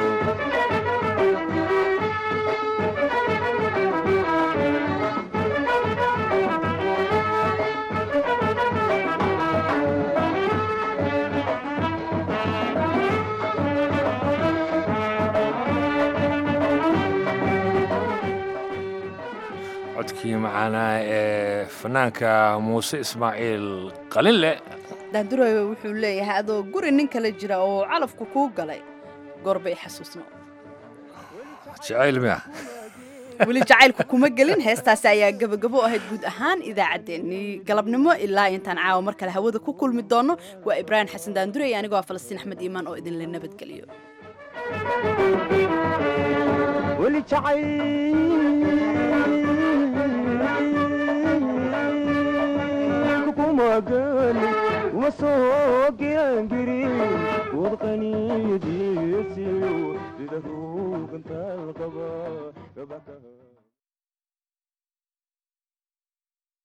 codkii macaanaa ee fanaanka muuse ismaaciil qalinle daandurowe wuxuu leeyahay adoo guri nin kale jira oo calafku kuu galay goorbay xasuusno jacayl miya weli jacaylku kuma gelin heestaasi ayaa gebagabo ahayd guud ahaan idaacaddeenii galabnimo ilaa intaan caawa mar kale hawada ku kulmi doono waa ibraahim xasan daandure iyo anigoo ah falastiin axmed iimaan oo idinla nabadgeliyo weli jacayl kuma gani uma soo girangirin wadqaniyadiisiyo sida ruugantaal qaba gabakaha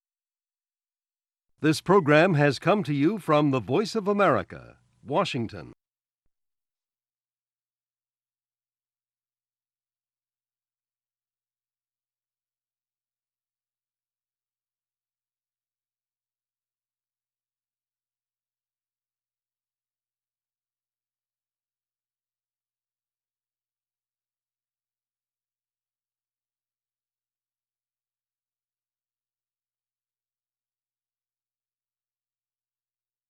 This program has come to you from the Voice of America, Washington.